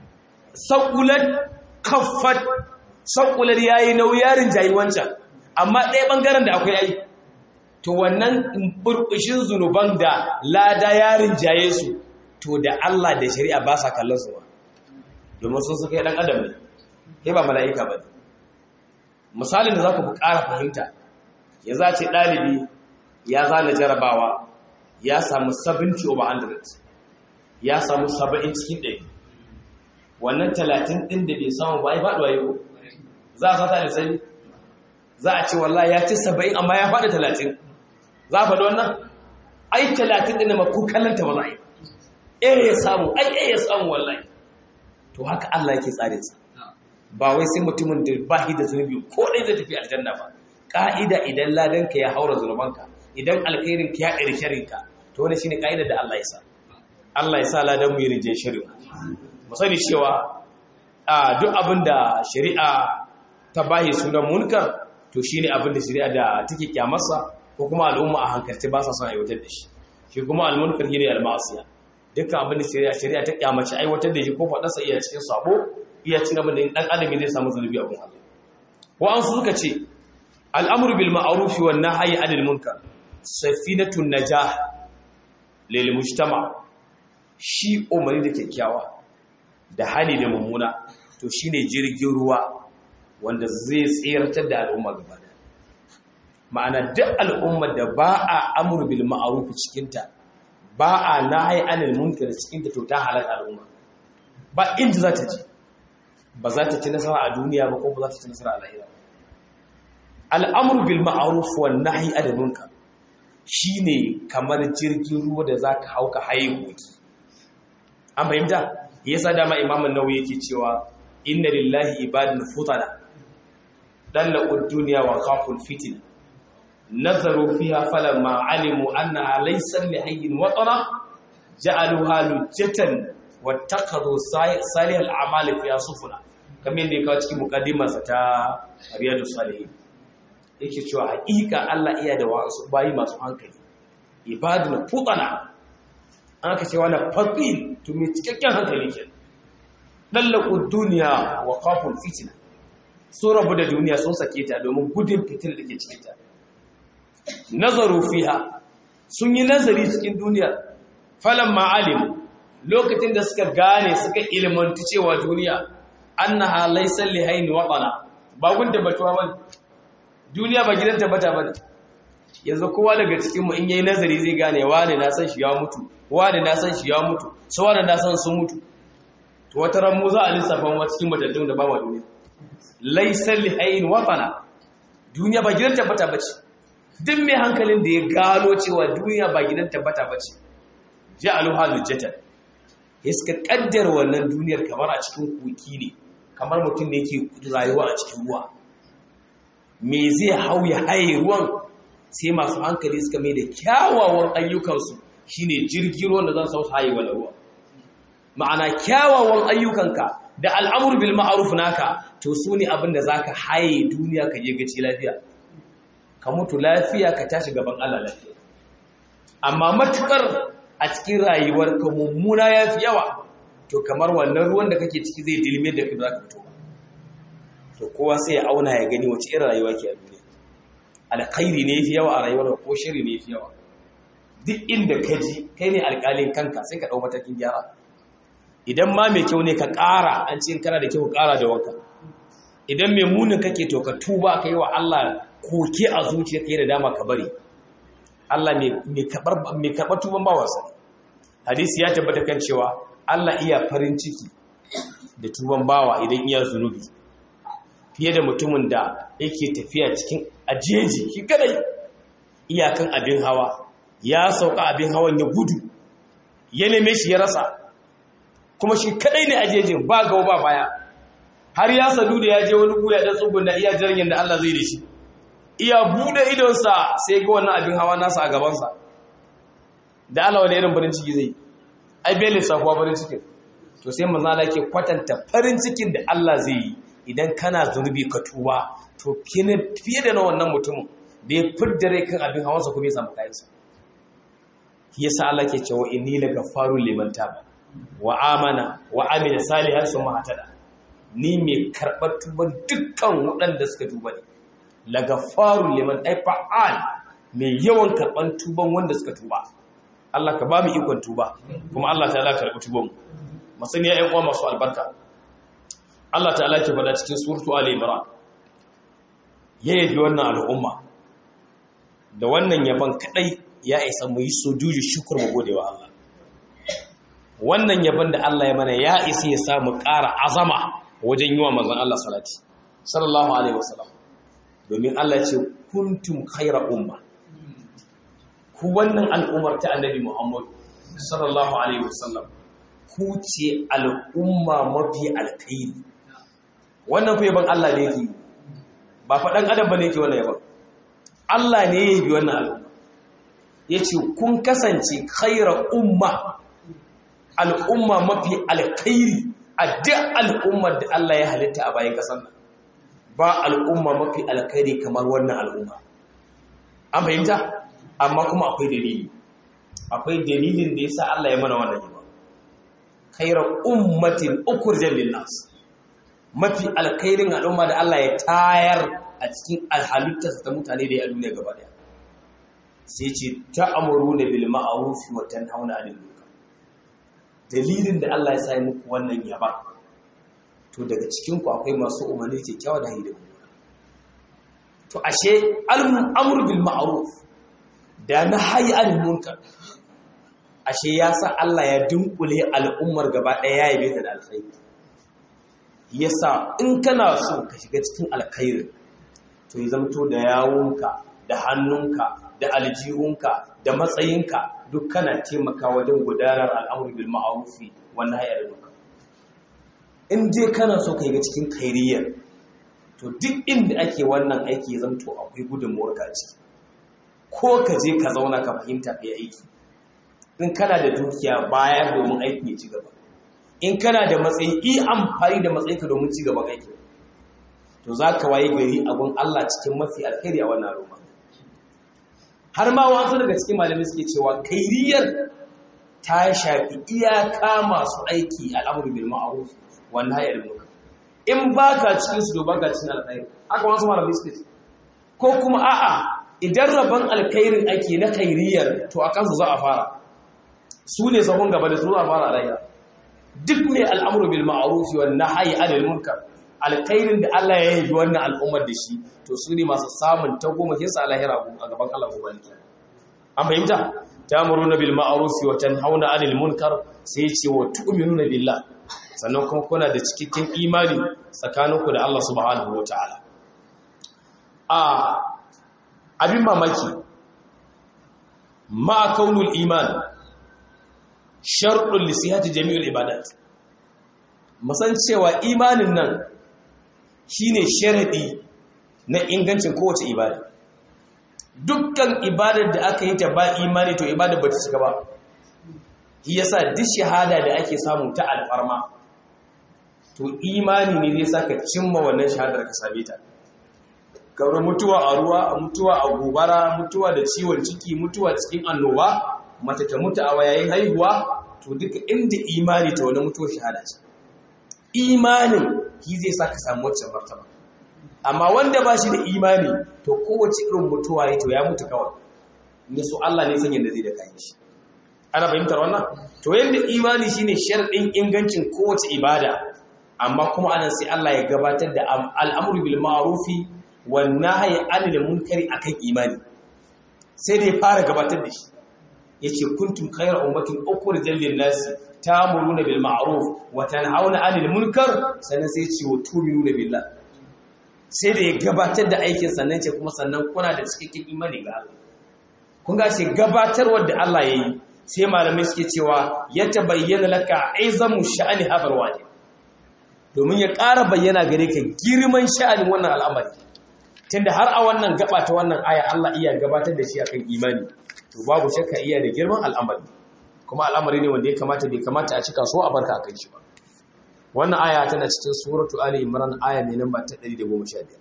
saƙulat kaffat saƙulat ya yi nauyi ya rinjaye wancan amma ɗaya ɓangaren da akwai ai to wannan burbushin zunuban da lada ya rinjaye su to da Allah da shari'a ba sa kallon su ba domin sun suka yi ɗan adam ne kai ba mala'ika ba misalin da za ku ƙara fahimta ya za ce ɗalibi ya zana jarabawa ya samu 70 over 100 ya samu 70 cikin ɗaya wannan 30 ɗin da bai samu ba ya faɗuwa yau za a sata da sani za a ce wallah ya ci 70 amma ya faɗi 30 za a faɗi wannan ai 30 ɗin da maku kallanta ba za a yi ɗaya ya samu ai ɗaya ya samu wallahi to haka Allah yake tsare sa ba wai sai mutumin da ba shi da zunubi ko dai zai tafi aljanna ba ka'ida idan ladan ka ya haura zunubanka idan alkhairin ka ya ɗari sharin ka to wannan shine ka'ida da Allah ya sa Allah ya sa ladan mu yi rijin shirin mu sani cewa a duk abin da shari'a ta bayi sunan munkar to shine abin da shari'a da take kyamarsa ko kuma al'umma a hankalce ba sa son aiwatar da shi shi kuma al-munkar shine al-ma'asiya dukkan abin da shari'a shari'a ta kyamace aiwatar da shi ko faɗarsa iya cikin sabo iya cin abin da ɗan adam zai samu zunubi a Allah wa an suka ce al'amru bil ma'ruf wan nahyi 'anil munkar safinatun najah lil mujtama shi umarni da kyakkyawa da hali da mummuna to shine jirgin ruwa wanda zai tsiratar da al'umma gaba da ma'ana duk al'ummar da ba a amru bil ma'ruf cikinta ba a nahi anil munkar cikin da to ta halal al'umma ba inda za ta ci ba za ta ci nasara a duniya ba ko ba za ta ci nasara a lahira al'amru bil ma'ruf wan nahi anil munkar shine kamar jirgin ruwa da zaka hauka haihu an fahimta yasa dama imamun nawawi yake cewa inna lillahi ibadun futana dallaqu dunya wa khaful fitin nazaru fiha falamma alimu annaha laysa li hayyin watana ja'aluha lujjatan wattaqadu salih al-a'mal fiha sufuna kamar yadda ya cikin muqaddimarsa ta riyadus salihin yake cewa haƙiƙa Allah iya da wasu bayi masu hankali ibadun futana an ka ce wani faƙil to mai cikakken hankali ke ɗallaku duniya wa kafin fitina sun rabu da duniya sun sake ta domin gudun fitil da ke cikinta nazaru fiha sun yi nazari cikin duniya falon ma'alim lokacin da suka gane suka ilmantu cewa duniya an na halaisan lihaini waɗana ba gunda batuwa ba duniya ba gidan tabbata ba yanzu kowa daga cikinmu in yayi nazari zai gane wane na san shi ya mutu wane na san shi ya mutu su wane na san sun mutu to wata ran mu za a lissafa wa cikin matattun da ba ma duniya laysa lihayn watana duniya ba gidan tabbata bace duk mai hankalin da ya gano cewa duniya ba gidan tabbata bace ja'alu halujatan iska kaddar wannan duniyar kamar a cikin koki ne kamar mutum da yake rayuwa a cikin ruwa me zai hau ya haye ruwan sai masu hankali suka mai da kyawawan ayyukansu shine jirgin ruwan da zan sau haye wani ruwa ma'ana kyawawan ayyukanka da al'amur bil ma'ruf naka to su ne abin da zaka haye duniya ka je gaci lafiya ka mutu lafiya ka tashi gaban Allah lafiya amma matukar a cikin rayuwar ka mummuna yafi yawa to kamar wannan ruwan da kake ciki zai dilme da ka zaka fito to kowa sai ya auna ya gani wace irin rayuwa ke a duniya alkhairi ne yafi yawa a rayuwar ko shiri ne yafi yawa duk inda ka ji kai ne alƙalin kanka sai ka ɗau matakin gyara idan ma mai kyau ne ka ƙara an ce kana da kyau ƙara da wanka idan mai munin kake to ka tuba ka yi wa Allah koke a zuciya ka yi da dama ka bari Allah mai karɓar tuban bawansa hadisi ya tabbata kan cewa Allah iya farin ciki da tuban bawa idan iya zunubi fiye da mutumin da yake tafiya cikin ajeji shi kadai iyakan abin hawa ya sauka abin hawan ya gudu ya neme shi ya rasa kuma shi kadai ne ajejin ba gawa ba baya har ya sadu da ya je wani guya dan tsugun da iya jirgin da Allah zai da shi iya bude idonsa sai ga wannan abin hawa nasa a gabansa da Allah wani irin farin ciki zai ai bai lissafuwa farin cikin to sai manzo Allah yake kwatanta farin cikin da Allah zai yi idan kana zunubi ka tuba to fiye da na wannan mutumin da ya fidda rai kan abin hawansa kuma ya samu kayansa yasa Allah ke cewa inni la gaffaru liman taba wa amana wa amila salihan summa hatada ni mai karɓar tuban dukkan waɗanda suka tuba ne la gaffaru liman ay fa'al mai yawan karɓar tuban wanda suka tuba Allah ka ba mu ikon tuba kuma Allah ta'ala karɓi tuban mu masani ya uwa masu albarka Allah ta'ala ke faɗa cikin suratu Ali Imran ya yabi wannan al'umma da wannan yaban kadai ya isa mu yi sojuju shukur mu gode wa Allah wannan yaban da Allah ya mana ya isa ya samu ƙara azama wajen yi wa manzon Allah salati sallallahu alaihi wasallam domin Allah ce kuntum khayra umma ku wannan al'ummar ta annabi Muhammad sallallahu alaihi wasallam ku ce al'umma mafi alkhairi wannan fa yaban Allah ne yake ba faɗan adam bane yake wannan yaban Allah ne ya yi wannan al'umma ya ce kun kasance khaira umma al'umma mafi alkhairi a duk al'ummar da Allah ya halitta a bayan ƙasar nan ba al'umma mafi alkhairi kamar wannan al'umma an fahimta amma kuma akwai dalili akwai dalilin da ya sa Allah ya mana wannan yaba khaira ummatin ukurjan linnas mafi alkhairin al'umma da Allah ya tayar a cikin alhalittarsa ta mutane da ya duniya gaba daya sai ce ta'amuru da bil ma'ruf wa tanhauna 'anil munkar dalilin da Allah ya sa muku wannan yaba to daga cikin ku akwai masu umarni kyakkyawa da hayi da to ashe al-amr bil ma'ruf da nahyi 'anil munkar ashe ya sa Allah ya dunkule al'ummar gaba daya ya yabe ta da alkhairi yasa in kana so ka shiga cikin alkhairi to ya zamto da yawunka da hannunka da aljihunka da matsayinka duk kana taimaka wajen gudanar al'amur bil ma'arufi wannan hayar duka in dai kana so ka yi cikin kairiyar to duk inda ake wannan aiki ya zamto akwai gudunmuwar ka ciki ko ka je ka zauna ka fahimta ka yi aiki in kana da dukiya bayar domin aiki ya ci gaba in kana da matsayi yi amfani da matsayinka domin ci gaban aiki to za ka waye gari abin Allah cikin mafi alkhairi a wannan al'umma har ma wasu daga cikin malamai suke cewa kairiyar ta shafi iyaka masu aiki al'amuru bil ma'ruf wa nahyi anil munkar in baka cikin su to baka cikin alkhairi haka wasu malamai suke ce ko kuma a'a idan rabon alkhairin ake na kairiyar to a kansu za a fara su ne sahun gaba da su za a fara rayuwa duk ne al'amuru bil ma'ruf wa nahyi anil munkar alkhairin da Allah ya yi wannan al'ummar da shi to su ne masu samun ta goma kinsa alahira a gaban Allah gobe ne an fahimta tamuruna bil ma'ruf wa tanhauna 'anil munkar sai ce wa tu'minuna billah sannan kuma kuna da cikakken imani tsakaninku da Allah subhanahu wataala a abin mamaki ma kaunul iman sharɗin lisihati jami'ul ibadat musan cewa imanin nan shine sharadi na ingancin kowace ibada dukkan ibadar da aka yi ta ba imani to ibadar ba ta cika ba shi yasa duk shahada da ake samu ta alfarma to imani ne zai saka cimma wannan shahadar ka same ta kawai mutuwa a ruwa mutuwa a gobara mutuwa da ciwon ciki mutuwa cikin annoba mace ta mutu a wayayin haihuwa to duka inda imani ta wani mutuwar shahada ce imanin shi zai sa ka samu wacce martaba amma wanda ba shi da imani to kowace irin mutuwa ya to ya mutu kawai ne su Allah ne sanya da zai da kayan shi ana fahimtar wannan to yadda imani shine sharɗin ingancin kowace ibada amma kuma anan sai Allah ya gabatar da al'amru bil ma'rufi wan nahyi anil munkari akan imani sai da ya fara gabatar da shi yace kuntum khayra ummatin ukhrijat lin nas ta'muruna bil ma'ruf wa tanhauna 'anil munkar sannan sai ce wa tu'minuna billah sai da ya gabatar da aikin sannan ce kuma sannan kuna da cikakken imani ga Allah kun ga shi gabatarwar da Allah yayi sai malamai suke cewa ya tabayyana laka aizamu sha'ani habar wajib domin ya ƙara bayyana gare ka girman sha'anin wannan al'amari tunda har a wannan gaba ta wannan aya Allah iya gabatar da shi akan imani to babu shakka iya da girman al'amari kuma al'amari ne wanda ya kamata bai kamata a cika so a barka akan shi ba wannan aya tana cikin suratu ali imran aya mai namba ta 115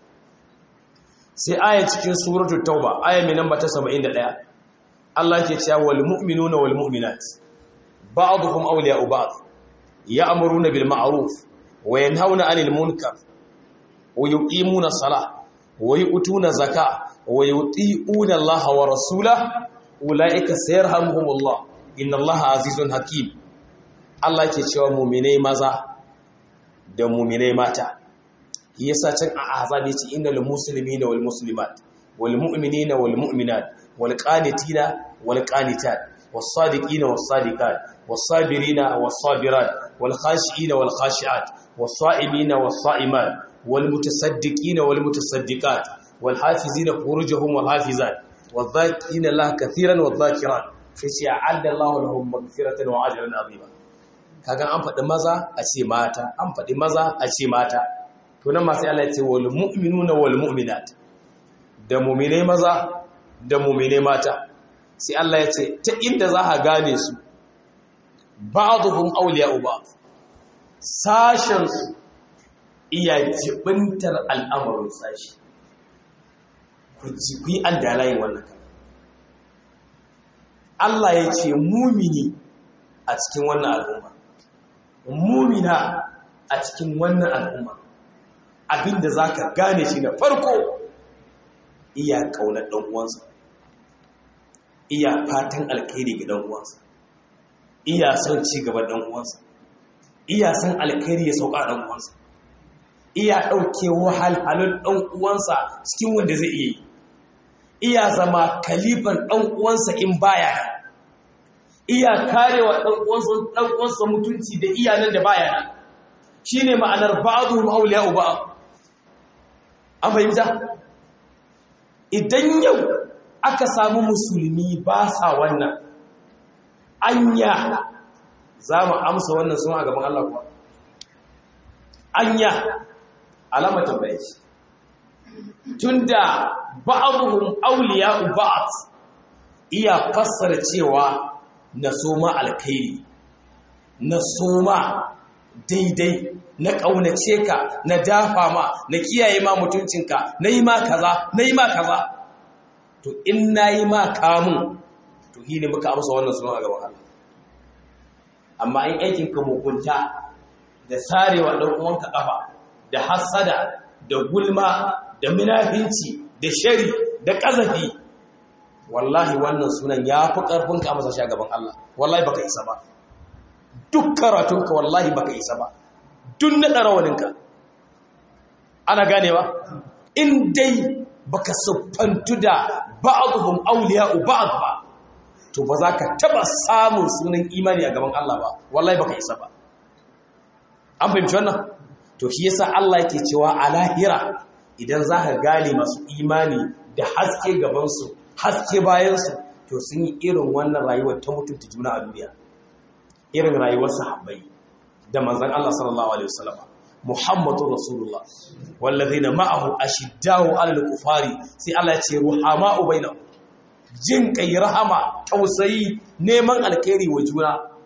sai aya cikin suratu tauba aya mai namba ta 71 Allah yake cewa wal mu'minuna wal mu'minat ba'dhum awliya'u ba'd ya'muruna bil ma'ruf wa yanhauna 'anil munkar wa yuqimuna as-salah wa yu'tuna zakah wa yuti'una Allah wa rasulahu ulaika sayarhamuhumullah inna Allah azizun hakim Allah ke cewa mu'minai maza da mu'minai mata yasa can a azab yace innal muslimina wal muslimat wal mu'minina wal mu'minat wal qanitina wal qanitat was sadiqina was sadiqat was sabirina was sabirat wal khashiina wal khashiat was sa'imina was sa'imat wal mutasaddiqina wal mutasaddiqat wal hafizina furujahum wal hafizat wal dhakirina Allah katiran wal dhakirat sai ce a'adda Allah lahum maghfiratan wa ajran azima kaga an faɗi maza a ce mata an faɗi maza a ce mata to nan ma sai Allah ya ce wal mu'minuna wal mu'minat da mu'mine maza da mu'mine mata sai Allah ya ce ta inda za a gane su ba'dhum awliya'u ba'd sashen su iya jibintar al'amarin sashi ku ji ku yi an dalayin wannan kan Allah ya ce mumini a cikin wannan al'umma mumina a cikin wannan al'umma abinda za ka gane shi na farko iya ƙaunar ɗan'uwansa iya fatan alkhairi ga ɗan'uwansa iya son ci gaban ɗan'uwansa iya son alkhairi ya sauka ɗan'uwansa iya ɗauke wahalhalun ɗan'uwansa cikin wanda zai iya yi iya zama kalifan ɗan'uwansa in baya iya karewa ɗan'uwansa mutunci da iyalan da baya shi ne ma'anar ba'adu ma'auliya uba an fahimta idan yau aka samu musulmi ba sa wannan anya za mu amsa wannan sun a gaban Allah kuwa anya alama tambaye shi tunda ba'dhum awliya'u ba'd iya fassara cewa na soma alkhairi na soma daidai na ƙaunace ka na dafa ma na kiyaye ma mutuncinka na yi ma kaza na yi ma kaza to in na yi ma kamun to shi ne muka amsa wannan suna a gaban Allah amma in aikinka mugunta da sarewa ɗan uwanka ƙafa da hassada da gulma da munafinci da shari da ƙazafi wallahi wannan sunan ya fi ƙarfinka a masa shi a gaban Allah wallahi baka isa ba duk karatunka wallahi baka isa ba duk na ɗarawaninka ana ganewa in dai baka siffantu da ba'aduhum awliya'u ba'd ba to ba za ka taba samun sunan imani a gaban Allah ba wallahi baka isa ba an fahimci wannan to shi yasa Allah yake cewa a lahira idan za ka gane masu imani da haske gabansu haske bayansu to sun yi irin wannan rayuwar ta mutunta juna a duniya irin rayuwar sahabbai da manzan Allah sallallahu alaihi wasallam Muhammadu Rasulullah wallazina ma'ahu ashiddahu 'alal kufari sai Allah ya ce ruhama'u bainahum jin kai rahama tausayi neman alkhairi wa juna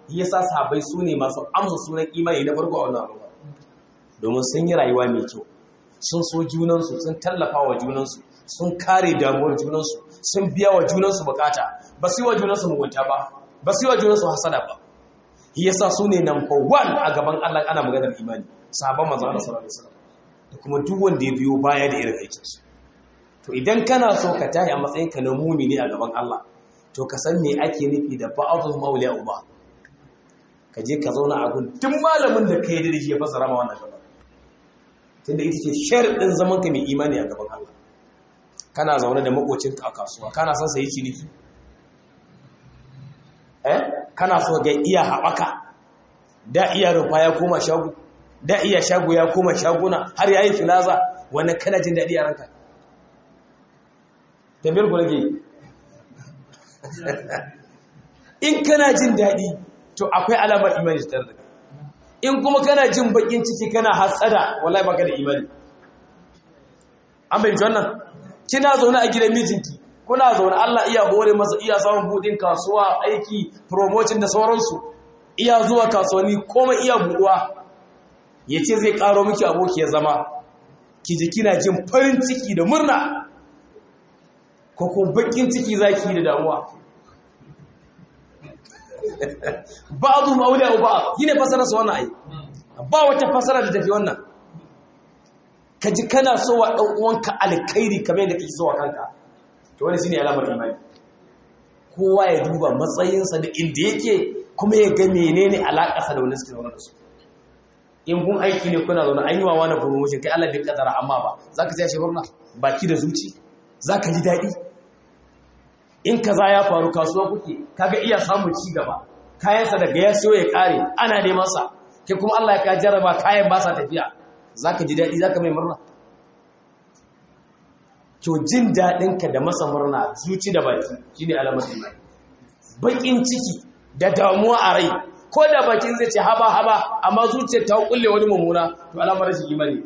yasa sahabbai su ne masu amsa sunan imani na farko a wannan al'umma domin sun yi rayuwa mai kyau sun so junansu sun tallafa wa junansu sun kare damuwar junansu sun biya wa junansu bukata ba su yi wa junansu mugunta ba ba su yi wa junansu hasada ba yasa su ne number one a gaban Allah ana maganar imani sahabban manzo Allah sallallahu alaihi wasallam da kuma duk wanda ya biyo baya da irin aikinsu to idan kana so ka tashi a matsayin ka na mumini a gaban Allah to ka san me ake nufi da ba'dhu mawliya uba ka je ka zauna a gun duk malamin da ka yi da shi ya fasara ma wannan gaba tunda ita ce sharadin zaman ka mai imani a gaban Allah kana zaune da makocinka a kasuwa kana son sayi ciniki eh kana so ga iya haɓaka da iya rufa ya koma shago da iya shago ya koma shaguna har yayi filaza wani kana jin daɗi a ranka tambayar ku nake in kana jin daɗi to akwai alamar imani tare da in kuma kana jin bakin ciki kana hasada wallahi baka da imani an bai wannan kina zaune a gidan mijinki kuna zaune Allah iya hore masa iya samun budin kasuwa aiki promotion da sauransu iya zuwa kasuwanni komai iya buduwa yace zai karo miki aboki ya zama ki ji kina jin farin ciki da murna ko ko bakin ciki zaki da damuwa ba'dhu mawliya ba'd yine fasara su wannan ai ba wata fasara da tafi wannan kaji kana so wa dan uwanka alkhairi kamar yadda kake so wa kanka to wani shine alamar imani kowa ya duba matsayinsa da inda yake kuma ya ga menene alakarsa da wani suke zaune da su in kun aiki ne kuna zaune an yi wa wani promotion kai Allah bai kadara amma ba zaka ji shi murna baki da zuci zaka ji daɗi in kaza ya faru kasuwa kuke kaga iya samun ci gaba kayansa daga ya siyo ya kare ana neman sa ke kuma Allah ya ka jarraba kayan ba sa tafiya zaka ji daɗi zaka mai murna to jin daɗinka da masa murna zuci da baki shine alamar imani bakin ciki da damuwa a rai ko da bakin zai ce haba haba amma zuciyar ta kulle wani mummuna to alamar shi imani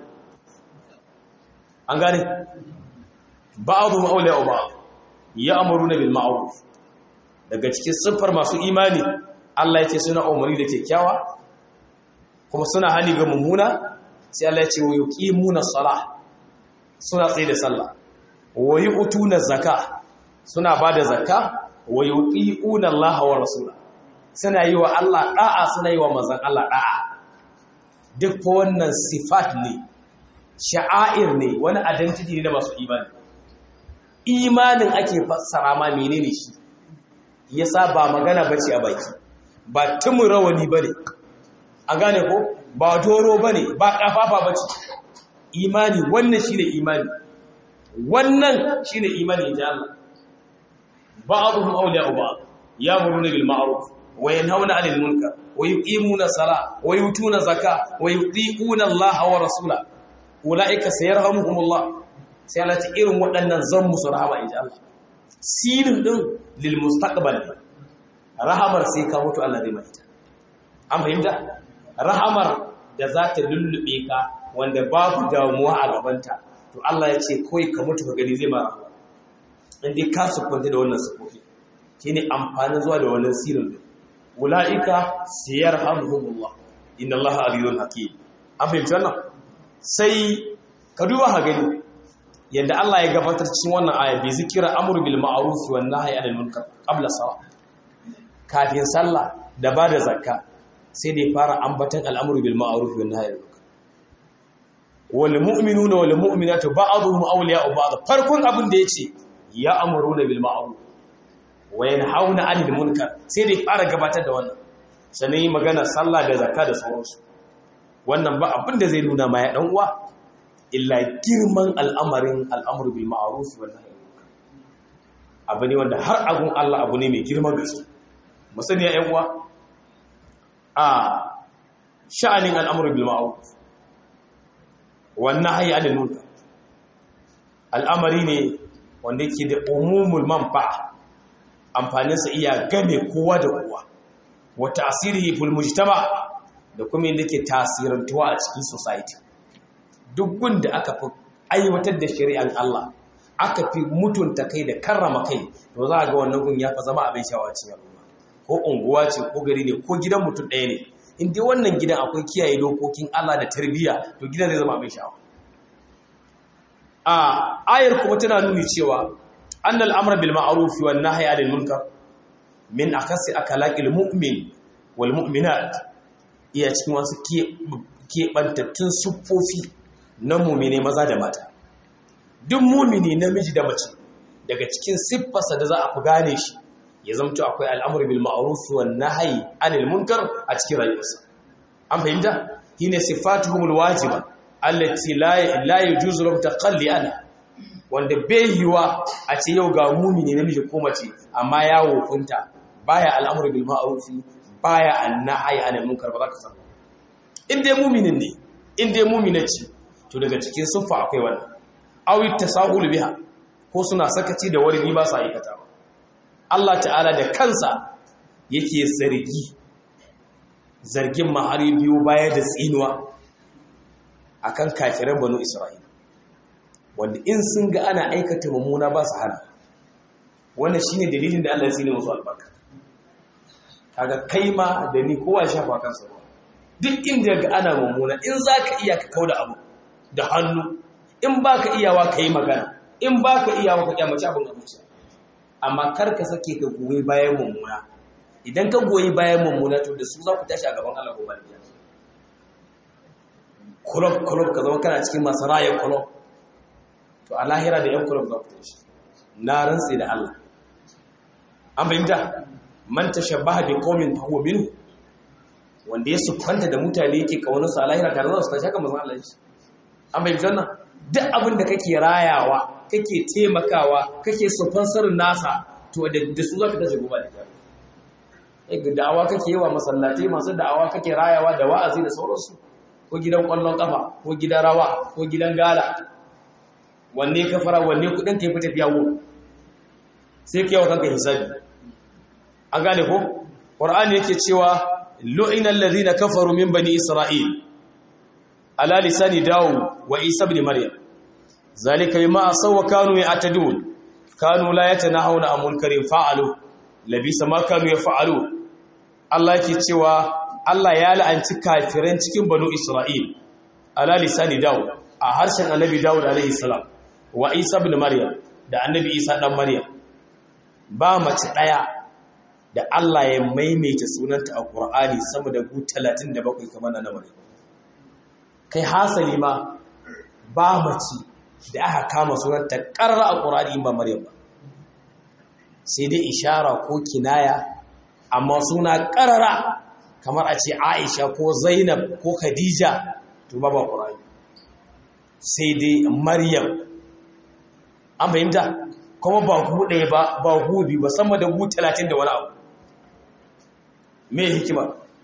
an gane ba'dhu ma'awliya wa ba'd ya'muruna bil ma'ruf daga cikin siffar masu imani Allah yace suna umarni da kyakkyawa kuma suna hali ga mummuna sai Allah yace wa yuqimuna salah suna tsaye da sallah wa yu'tuna zakka suna bada zakka wa yuqiuna Allah wa rasula suna yi wa Allah da'a suna yi wa manzon Allah da'a duk fa wannan sifat ne sha'air ne wani identity ne da masu imani imanin ake fassara ma menene shi yasa ba magana bace a baki ba tumu rawani bane a gane ko ba doro bane ba kafafa bace imani wannan shine imani wannan shine imani inji Allah ba'dhum awliya'u ba'd ya'muruna bil ma'ruf wa yanhauna 'anil munkar wa yuqimuna as-salata wa yutuna zakata wa yuti'una Allah wa rasulahu ulaika sayarhamuhumullah sai Allah ta irin waɗannan zan musu rahama inji Allah sirin din lil mustaqbal rahamar sai ka mutu Allah zai mai ta an fahimta rahamar da za ta lullube ka wanda babu damuwa a gabanta to Allah ya ce kawai ka mutu ka gani zai ma rahama in dai ka sukunta da wannan sufofi shine amfanin zuwa da wannan sirin din ulaika sayarhamuhumullah inna Allah aliyun hakim an fahimci wannan sai ka duba ha gani yadda Allah ya gabatar cikin wannan aya bai zikira amru bil ma'ruf wan nahyi anil munkar qabla salat kafin sallah da bada zakka sai dai fara ambatan al'amru bil ma'ruf wan nahyi anil munkar wal mu'minuna wal mu'minatu ba'dhum awliya'u ba'd farkon abin da yace ya amruna bil ma'ruf wa yanhauna 'anil munkar sai dai fara gabatar da wannan sannan yi magana sallah da zakka da sauransu wannan ba abin da zai nuna ma ya dan uwa illa girman al'amarin al'amru bil ma'ruf wal nahy abu ne wanda har agun Allah abu ne mai girman gaske musani ya uwa a sha'anin al'amru bil ma'ruf wal nahy anil munkar al'amari ne wanda yake da umumul manfa'a amfaninsa iya game kowa da kowa wa ta'sirihi fil mujtama da kuma yadda ke tasirantuwa a cikin society duk gunda aka fi aiwatar da shari'an Allah aka fi mutunta kai da karrama kai to za a ga wannan gun ya fa zama abin shawa cikin al'umma ko unguwa ce ko gari ne ko gidan mutum ɗaya ne in dai wannan gidan akwai kiyaye dokokin Allah da tarbiyya to gidan zai zama abin sha'awa a ayar kuma tana nuni cewa annal amra bil ma'ruf wan nahyi 'anil munkar min akasi akalaqil mu'min wal mu'minat iya cikin wasu keɓantattun siffofi na mumine maza da mata duk mumini namiji da mace daga cikin siffarsa da za a fi gane shi ya zamto akwai al'amur bil ma'ruf wan nahyi 'anil munkar a cikin rayuwarsa an fahimta shine sifatuhumul wajiba allati la la yajuzu lahum taqalli anha wanda bai yiwa a ce yau ga mumini namiji ko mace amma ya wofinta baya al'amur bil ma'ruf baya an-nahyi 'anil munkar ba za ka san in dai muminin ne in dai mumina ce to daga cikin siffa akwai wannan awi tasahul biha ko suna sakaci da wani ba sa aikata ba Allah ta'ala da kansa yake zargi zargin mahari biyu baya da tsinuwa akan kafiran banu Isra'ila wanda in sun ga ana aikata mummuna ba su hana wannan shine dalilin da Allah ya tsine musu albarka kaga kai ma da ni kowa shafa kansa ba duk inda ga ana mummuna in zaka iya ka kauda abu da hannu in baka iyawa kai magana in baka iyawa ka kyamaci abin da zuciya amma kar ka sake ka goyi bayan mummuna idan ka goyi bayan mummuna to da su za ku tashi a gaban Allah gobe da kulob kulob ka zama kana cikin masu rayar kulob to a lahira da yan kulob za ku tashi na rantsi da Allah an fahimta man tashabbaha bi qaumin fa huwa minhu wanda ya sufanta da mutane yake kaunar su a lahira tare da su tashi haka manzon Allah shi an fahimta wannan duk abin da kake rayawa kake taimakawa kake sponsorin nasa to da su zaka tashi gobe da kyau da'awa kake yi wa masallatai masu da'awa kake rayawa da wa'azi da sauransu ko gidan kwallon kafa ko gidan rawa ko gidan gala wanne ka fara wanne kudin ka yi fita fiya wo sai ka yawa kanka hisabi an gane ko qur'ani yake cewa lu'ina alladhina kafaru min bani isra'il ala lisani dawo wa isa ibn maryam zalika bima asaw wa kanu ya'tadun kanu la yatanahuna an munkarin fa'alu labisa ma kanu yaf'alu Allah yake cewa Allah ya la'anci kafiran cikin banu Isra'il ala lisani dawo a harshen annabi Dawud alaihi salam wa Isa ibn Maryam da annabi Isa dan Maryam ba mace daya da Allah ya maimaita sunanta a Qur'ani sama da gu 37 kamar na Maryam kai hasali ma ba mace da aka kama sunanta karra a Qur'ani ba Maryam ba sai dai ishara ko kinaya amma suna karara kamar a ce Aisha ko Zainab ko Khadija to ba ba Qur'ani sai dai Maryam an fahimta kuma ba hu ɗaya ba ba hu bi ba sama da hu 30 da wani abu me hikima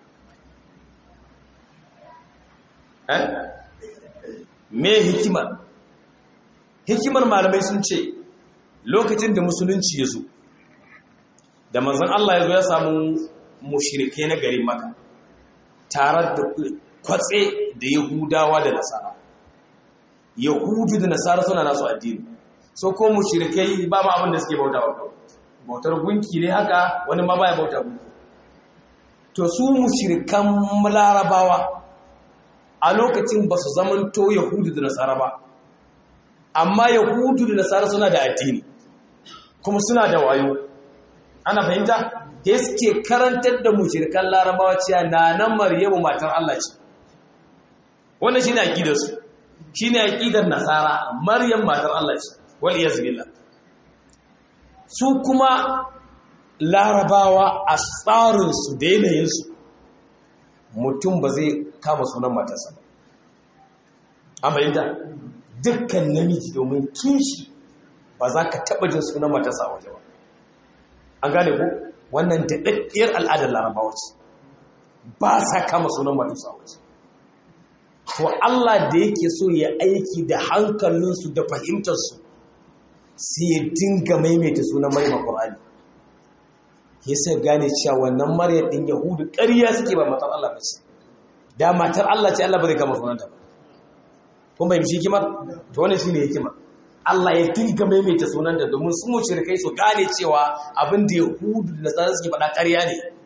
eh me hikima hikimar malamai sun ce lokacin da musulunci ya zo da manzon Allah ya zo ya samu mushrike na garin maka tare da kwatse da yahudawa da nasara yahudu da nasara suna nasu addini so ko mushrikai ba ma abin da suke bauta wa bautar gunki ne haka wani ma baya bauta gunki to su mushrikan larabawa a lokacin ba su zamanto yahudu da nasara ba amma yahudu da nasara suna da addini kuma suna da wayo ana fahimta da suke karantar da mushrikan larabawa cewa na nan maryamu matar Allah ce wannan shine aqidar su shine aqidar nasara maryam matar Allah ce wal iyaz billah su kuma larabawa a tsarin su da yanayin su mutum ba zai kama sunan matarsa ba an fahimta dukkan namiji domin kishi ba za ka taɓa jin sunan matarsa a waje ba an gane ku wannan daɗaɗɗiyar al'adar larabawa ce ba sa kama sunan matarsa a waje to Allah da yake so ya aiki da hankalinsu da fahimtarsu sai ya dinga maimaita sunan maryam Qur'ani ya sai gane cewa wannan maryam ɗin yahudu ƙarya suke ba matar Allah ba ce da matar Allah ce Allah ba zai kama sunanta ba kun bai mishi hikimar to wannan shine hikimar Allah ya dinga maimaita sunan da domin su mushrikai su gane cewa abin da Yahudu da Nasara suke faɗa ƙarya ne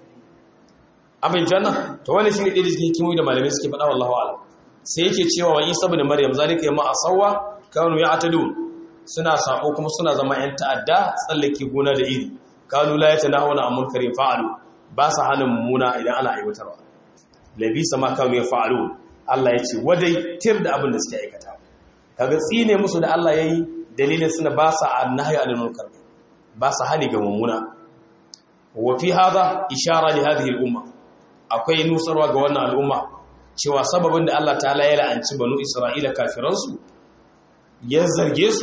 abin janna to wannan shine ɗaya da cikin hikimomi da malamai suke faɗa wallahu a'lam sai yake cewa wa Isa ibn Maryam zalika yamma asawa kanu ya'tadun suna sako kuma suna zama yan ta'adda tsallake gona da iri kanu la yatanahuna an munkarin fa'alu ba sa hana mummuna idan ana aiwatarwa labisa ma kanu yafa'alun Allah ya ce wadai tir da abin da suke aikata kaga tsine musu da Allah yayi dalilin suna ba sa annahi anil munkar ba sa hani ga mummuna wa fi hadha ishara li hadhihi al umma akwai nusarwa ga wannan al'umma cewa sababin da Allah ta'ala ya la'anci banu Isra'ila kafiransu ya zarge su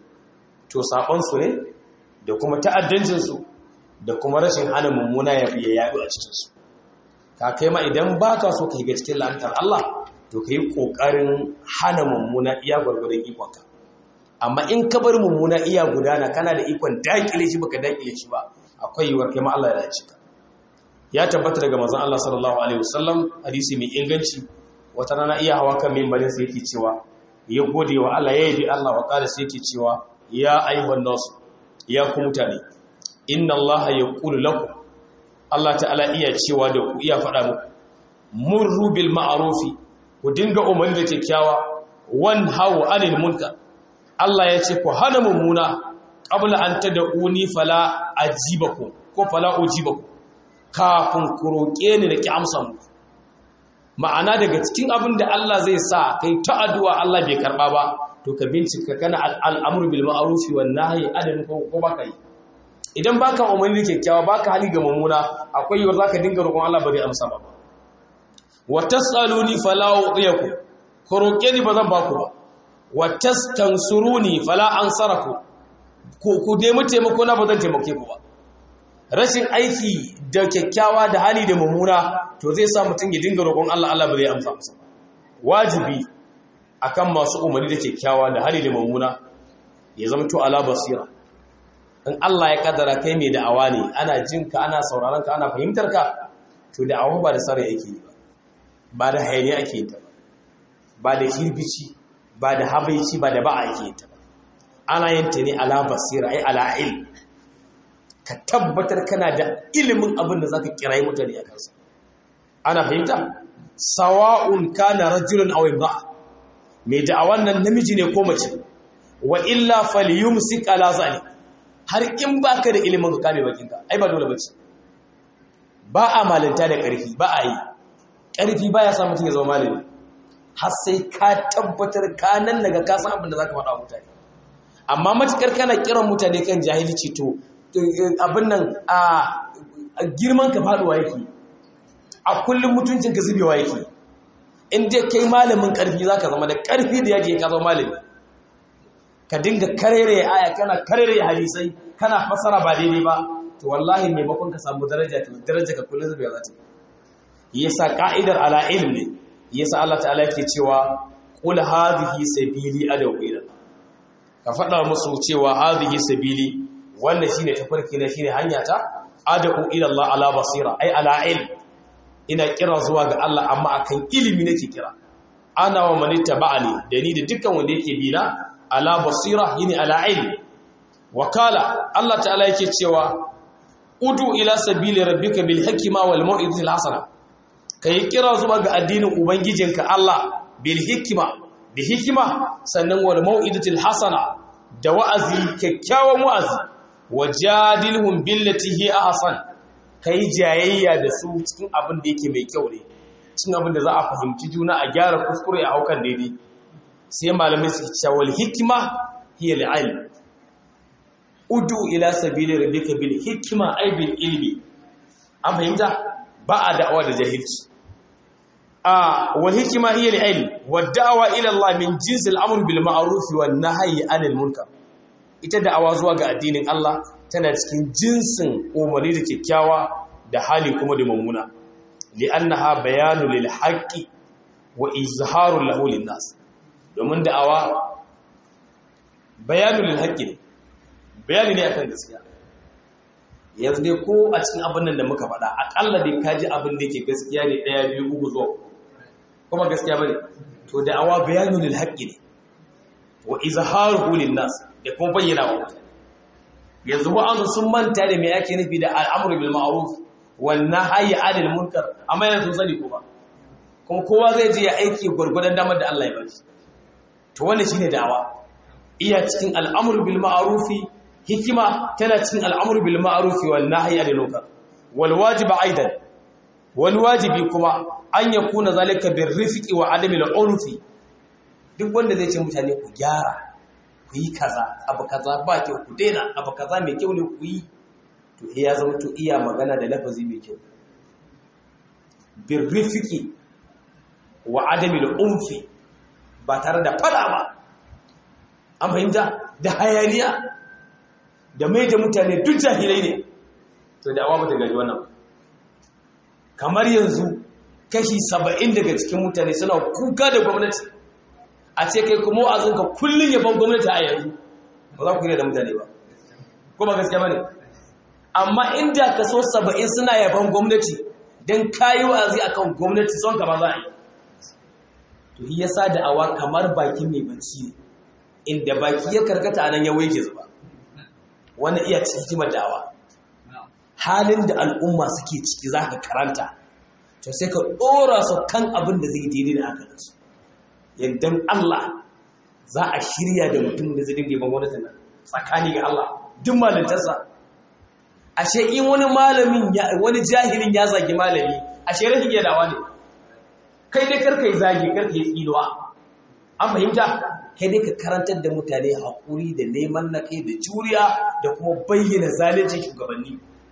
to saƙonsu ne da kuma ta'addancinsu da kuma rashin hana mummuna ya yaɗu a cikinsu ka kai ma idan ba ka so ka yi ga cikin la'antar Allah to ka yi ƙoƙarin hana mummuna iya gwargwadon ikonka amma in ka bar mummuna iya gudana kana da ikon daƙile shi baka daƙile shi ba akwai yiwuwar kai ma Allah ya dace ka ya tabbata daga manzon Allah sallallahu alaihi wasallam hadisi mai inganci wata rana iya hawa kan mimbarin sai yake cewa ya gode wa Allah ya yabi Allah wa qala sai yake cewa ya ayyuhan nas ya ku mutane inna Allah yaqulu lakum Allah ta'ala iya cewa da ku iya faɗa muku murru bil ma'rufi ku dinga umarni da kyakkyawa wan hawu anil munkar Allah ya ce ku hana mummuna qabla an tad'uni fala ajibakum ko fala ujibakum kafin ku roƙe ni da ki amsa muku ma'ana daga cikin abin da Allah zai sa kai ta addu'a Allah bai karba ba to ka bincika kana al'amru bil ma'ruf wan nahyi adalin ko ko baka yi idan baka umarni kyakkyawa baka hali ga mummuna akwai yiwuwar zaka dinga roƙon Allah ba zai amsa ba wa tasaluni fala uqiyaku ku roƙe ni ba zan baku ba wa tastansuruni fala ansaraku ku ku nemi taimako na ba zan taimake ku ba rashin aiki da kyakkyawa da hali da mummuna to zai sa mutum ya dinga roƙon Allah Allah ba zai amsa masa wajibi akan masu umarni da kyakkyawa da hali da mummuna ya zama to ala basira in Allah ya kaddara kai mai da'awa ne ana jin ka ana sauraron ka ana fahimtar ka to da'awa ba da sarai yake yi ba ba da hayani ake yin ta ba ba da kirbici ba da habaici ba da ba'a ake yin ta ba ana yin ta ne ala basira ai ala ilm ka tabbatar kana da ilimin abin da za ka kirayi mutane a kansa ana fahimta sawa'un kana rajulun aw imra'a mai da'awan nan namiji ne ko mace wa illa falyumsik ala zalik har in baka da ilimin ka kame bakinka ai ba dole bace ba a malinta da ƙarfi ba a yi ƙarfi baya sa mutum ya zama malami har sai ka tabbatar ka nan daga ka san abin da zaka faɗa mutane amma matukar kana kiran mutane kan jahilci to abin nan a girman ka faduwa yake a kullum mutuncin ka zubewa yake in dai kai malamin karfi zaka zama da karfi da yaji ka zama malami ka dinga karere aya kana karere hadisai kana fasara ba daidai ba to wallahi maimakon ka samu daraja to daraja ka kullum zubewa za ta yasa ka'idar ala ilmi yasa Allah ta'ala yake cewa qul hadhihi sabili adaw ila ka faɗa musu cewa hadhihi sabili wannan shine tafarki na shine hanya ta ad'u ila Allah ala basira ai ala ilm ina kira zuwa ga Allah amma akan ilimi nake kira ana wa man tabani da ni da dukkan wanda yake bi na ala basira yini ala ilm wakala Allah ta'ala yake cewa udu ila sabili rabbika bil hikma wal mau'izati al hasana kai kira zuwa ga addinin ubangijinka Allah bil hikma bi hikma sannan wal mau'izati al hasana da wa'azi kyakkyawan wa'azi wajadilhum billati hi ahsan kai jayayya da su cikin abin da yake mai kyau ne cikin abin da za a fahimci juna a gyara kuskure a haukan daidai sai malamai su ce wal hikma hiya al-ilm udu ila sabili rabbika bil hikma ay bil ilmi an fahimta ba a da'awa da jahilci a wal hikma hiya al-ilm wa da'wa ila Allah min jinsil amr bil ma'ruf wan nahyi anil munkar ita da'awa zuwa ga addinin Allah tana cikin jinsin umarni da kyakkyawa da hali kuma da mummuna li'annaha bayanu lil haqqi wa izharu lahu lin nas domin da'awa bayanu lil haqqi ne bayani ne akan gaskiya yanzu dai ko a cikin abin nan da muka faɗa akalla dai kaji abin da yake gaskiya ne ɗaya biyu uku zuwa kuma gaskiya bane to da'awa bayanu lil haqqi ne wa izharuhu lin nas da kuma bayyana wa mutane yanzu ba an sun manta da me yake nufi da al'amru bil ma'ruf wannan hayi adil munkar amma yana sun sani kuma kuma kowa zai je ya aiki gwargwadon damar da Allah ya ba shi to wannan shine da'awa iya cikin al'amru bil ma'rufi hikima tana cikin al'amru bil ma'rufi wan nahyi anil munkar wal wajib aidan wal wajibi kuma an yakuna zalika bir rifqi wa adami al urfi duk wanda zai ce mutane ku gyara ku yi kaza abu kaza ba kyau ku daina abu kaza mai kyau ne ku yi to ya zama to iya magana da lafazi mai kyau birrifiki wa adamil unfi ba tare da fada ba an fahimta da hayaniya da mai da mutane duk jahilai ne to da awa ba ta gaji wannan kamar yanzu kashi saba'in daga cikin mutane suna kuka da gwamnati a ce kai kuma wa'azinka kullum yaban gwamnati a yanzu ba za ku yi da mutane ba ko ba gaskiya ba ne amma inda kaso saba'in suna yaban gwamnati don kayi wa'azi akan gwamnati son ka ba za a yi to yi yasa da awa kamar baki mai bacci ne inda baki ya karkata anan ya waje zuba wani iya cikin da'awa halin da al'umma suke ciki za ka karanta to sai ka ɗora su kan abin da zai daidai da haka su yadda Allah za a shirya da mutum da zai dinga yaban gwamnatin nan tsakani ga Allah duk malintarsa ashe in wani malamin wani jahilin ya zagi malami ashe rashin yadawa ne kai dai karka yi zagi karka yi tsinuwa an fahimta kai dai ka karantar da mutane haƙuri da neman na kai da juriya da kuma bayyana zalunci shugabanni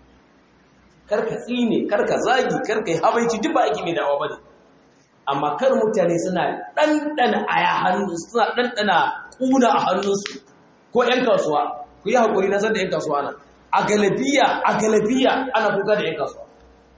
karka tsine karka zagi karka yi habaici duk ba aiki mai dawa ba ne amma kar mutane suna ɗanɗana aya hannu suna ɗanɗana ƙuna a hannunsu ko 'yan kasuwa ku yi haƙuri na san da 'yan kasuwa nan a galabiya a galabiya ana kuka da 'yan kasuwa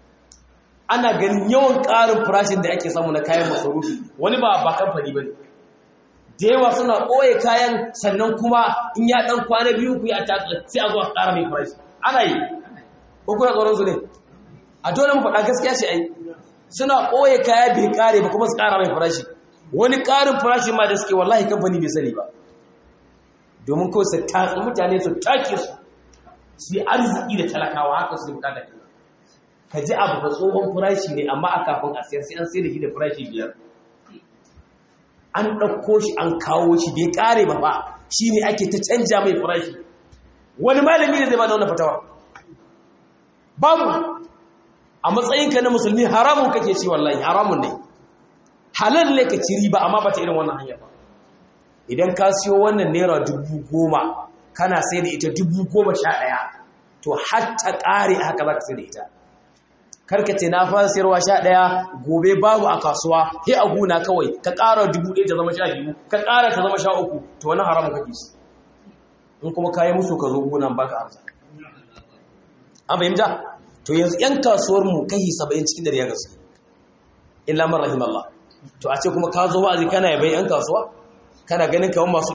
ana ganin yawan ƙarin farashin da ake samu na kayan masarufi wani ba ba kamfani ba ne da yawa suna ɓoye kayan sannan kuma in ya ɗan kwana biyu ku yi a sai a zuwa ƙara mai farashi ana yi ko kuna tsoron su ne a dole mu faɗa gaskiya ce ai suna ɓoye kaya bai ƙare ba kuma su ƙara mai farashi wani ƙarin farashi ma da suke wallahi kamfani bai sani ba domin kawai su tatsi mutane su take su su yi arziki da talakawa haka su bukata ke ka ji abu da tsohon farashi ne amma a kafin a siyar sai an sai da shi da farashi biyar an ɗauko shi an kawo shi bai ƙare ba ba shi ne ake ta canja mai farashi wani malami ne zai ba da wani fatawa babu a matsayinka na musulmi haramun kake ci wallahi haramun ne halal ne ka ci riba amma ba ta irin wannan hanyar ba idan ka siyo wannan naira dubu goma kana sai da ita dubu goma sha ɗaya to hatta ƙare haka za ka sai da ita karkace na fara sayarwa sha ɗaya gobe babu a kasuwa he a guna kawai ka ƙara dubu ɗaya ta zama sha biyu ka ƙara ta zama sha uku to wani haramun kake shi in kuma kayi musu ka zo gunan baka amsa an fahimta to yanzu yan kasuwar mu kashi saba'in cikin dare ya gaske illa man rahimallah to a ce kuma ka zo wa'azi kana yabai yan kasuwa kana ganin kamar masu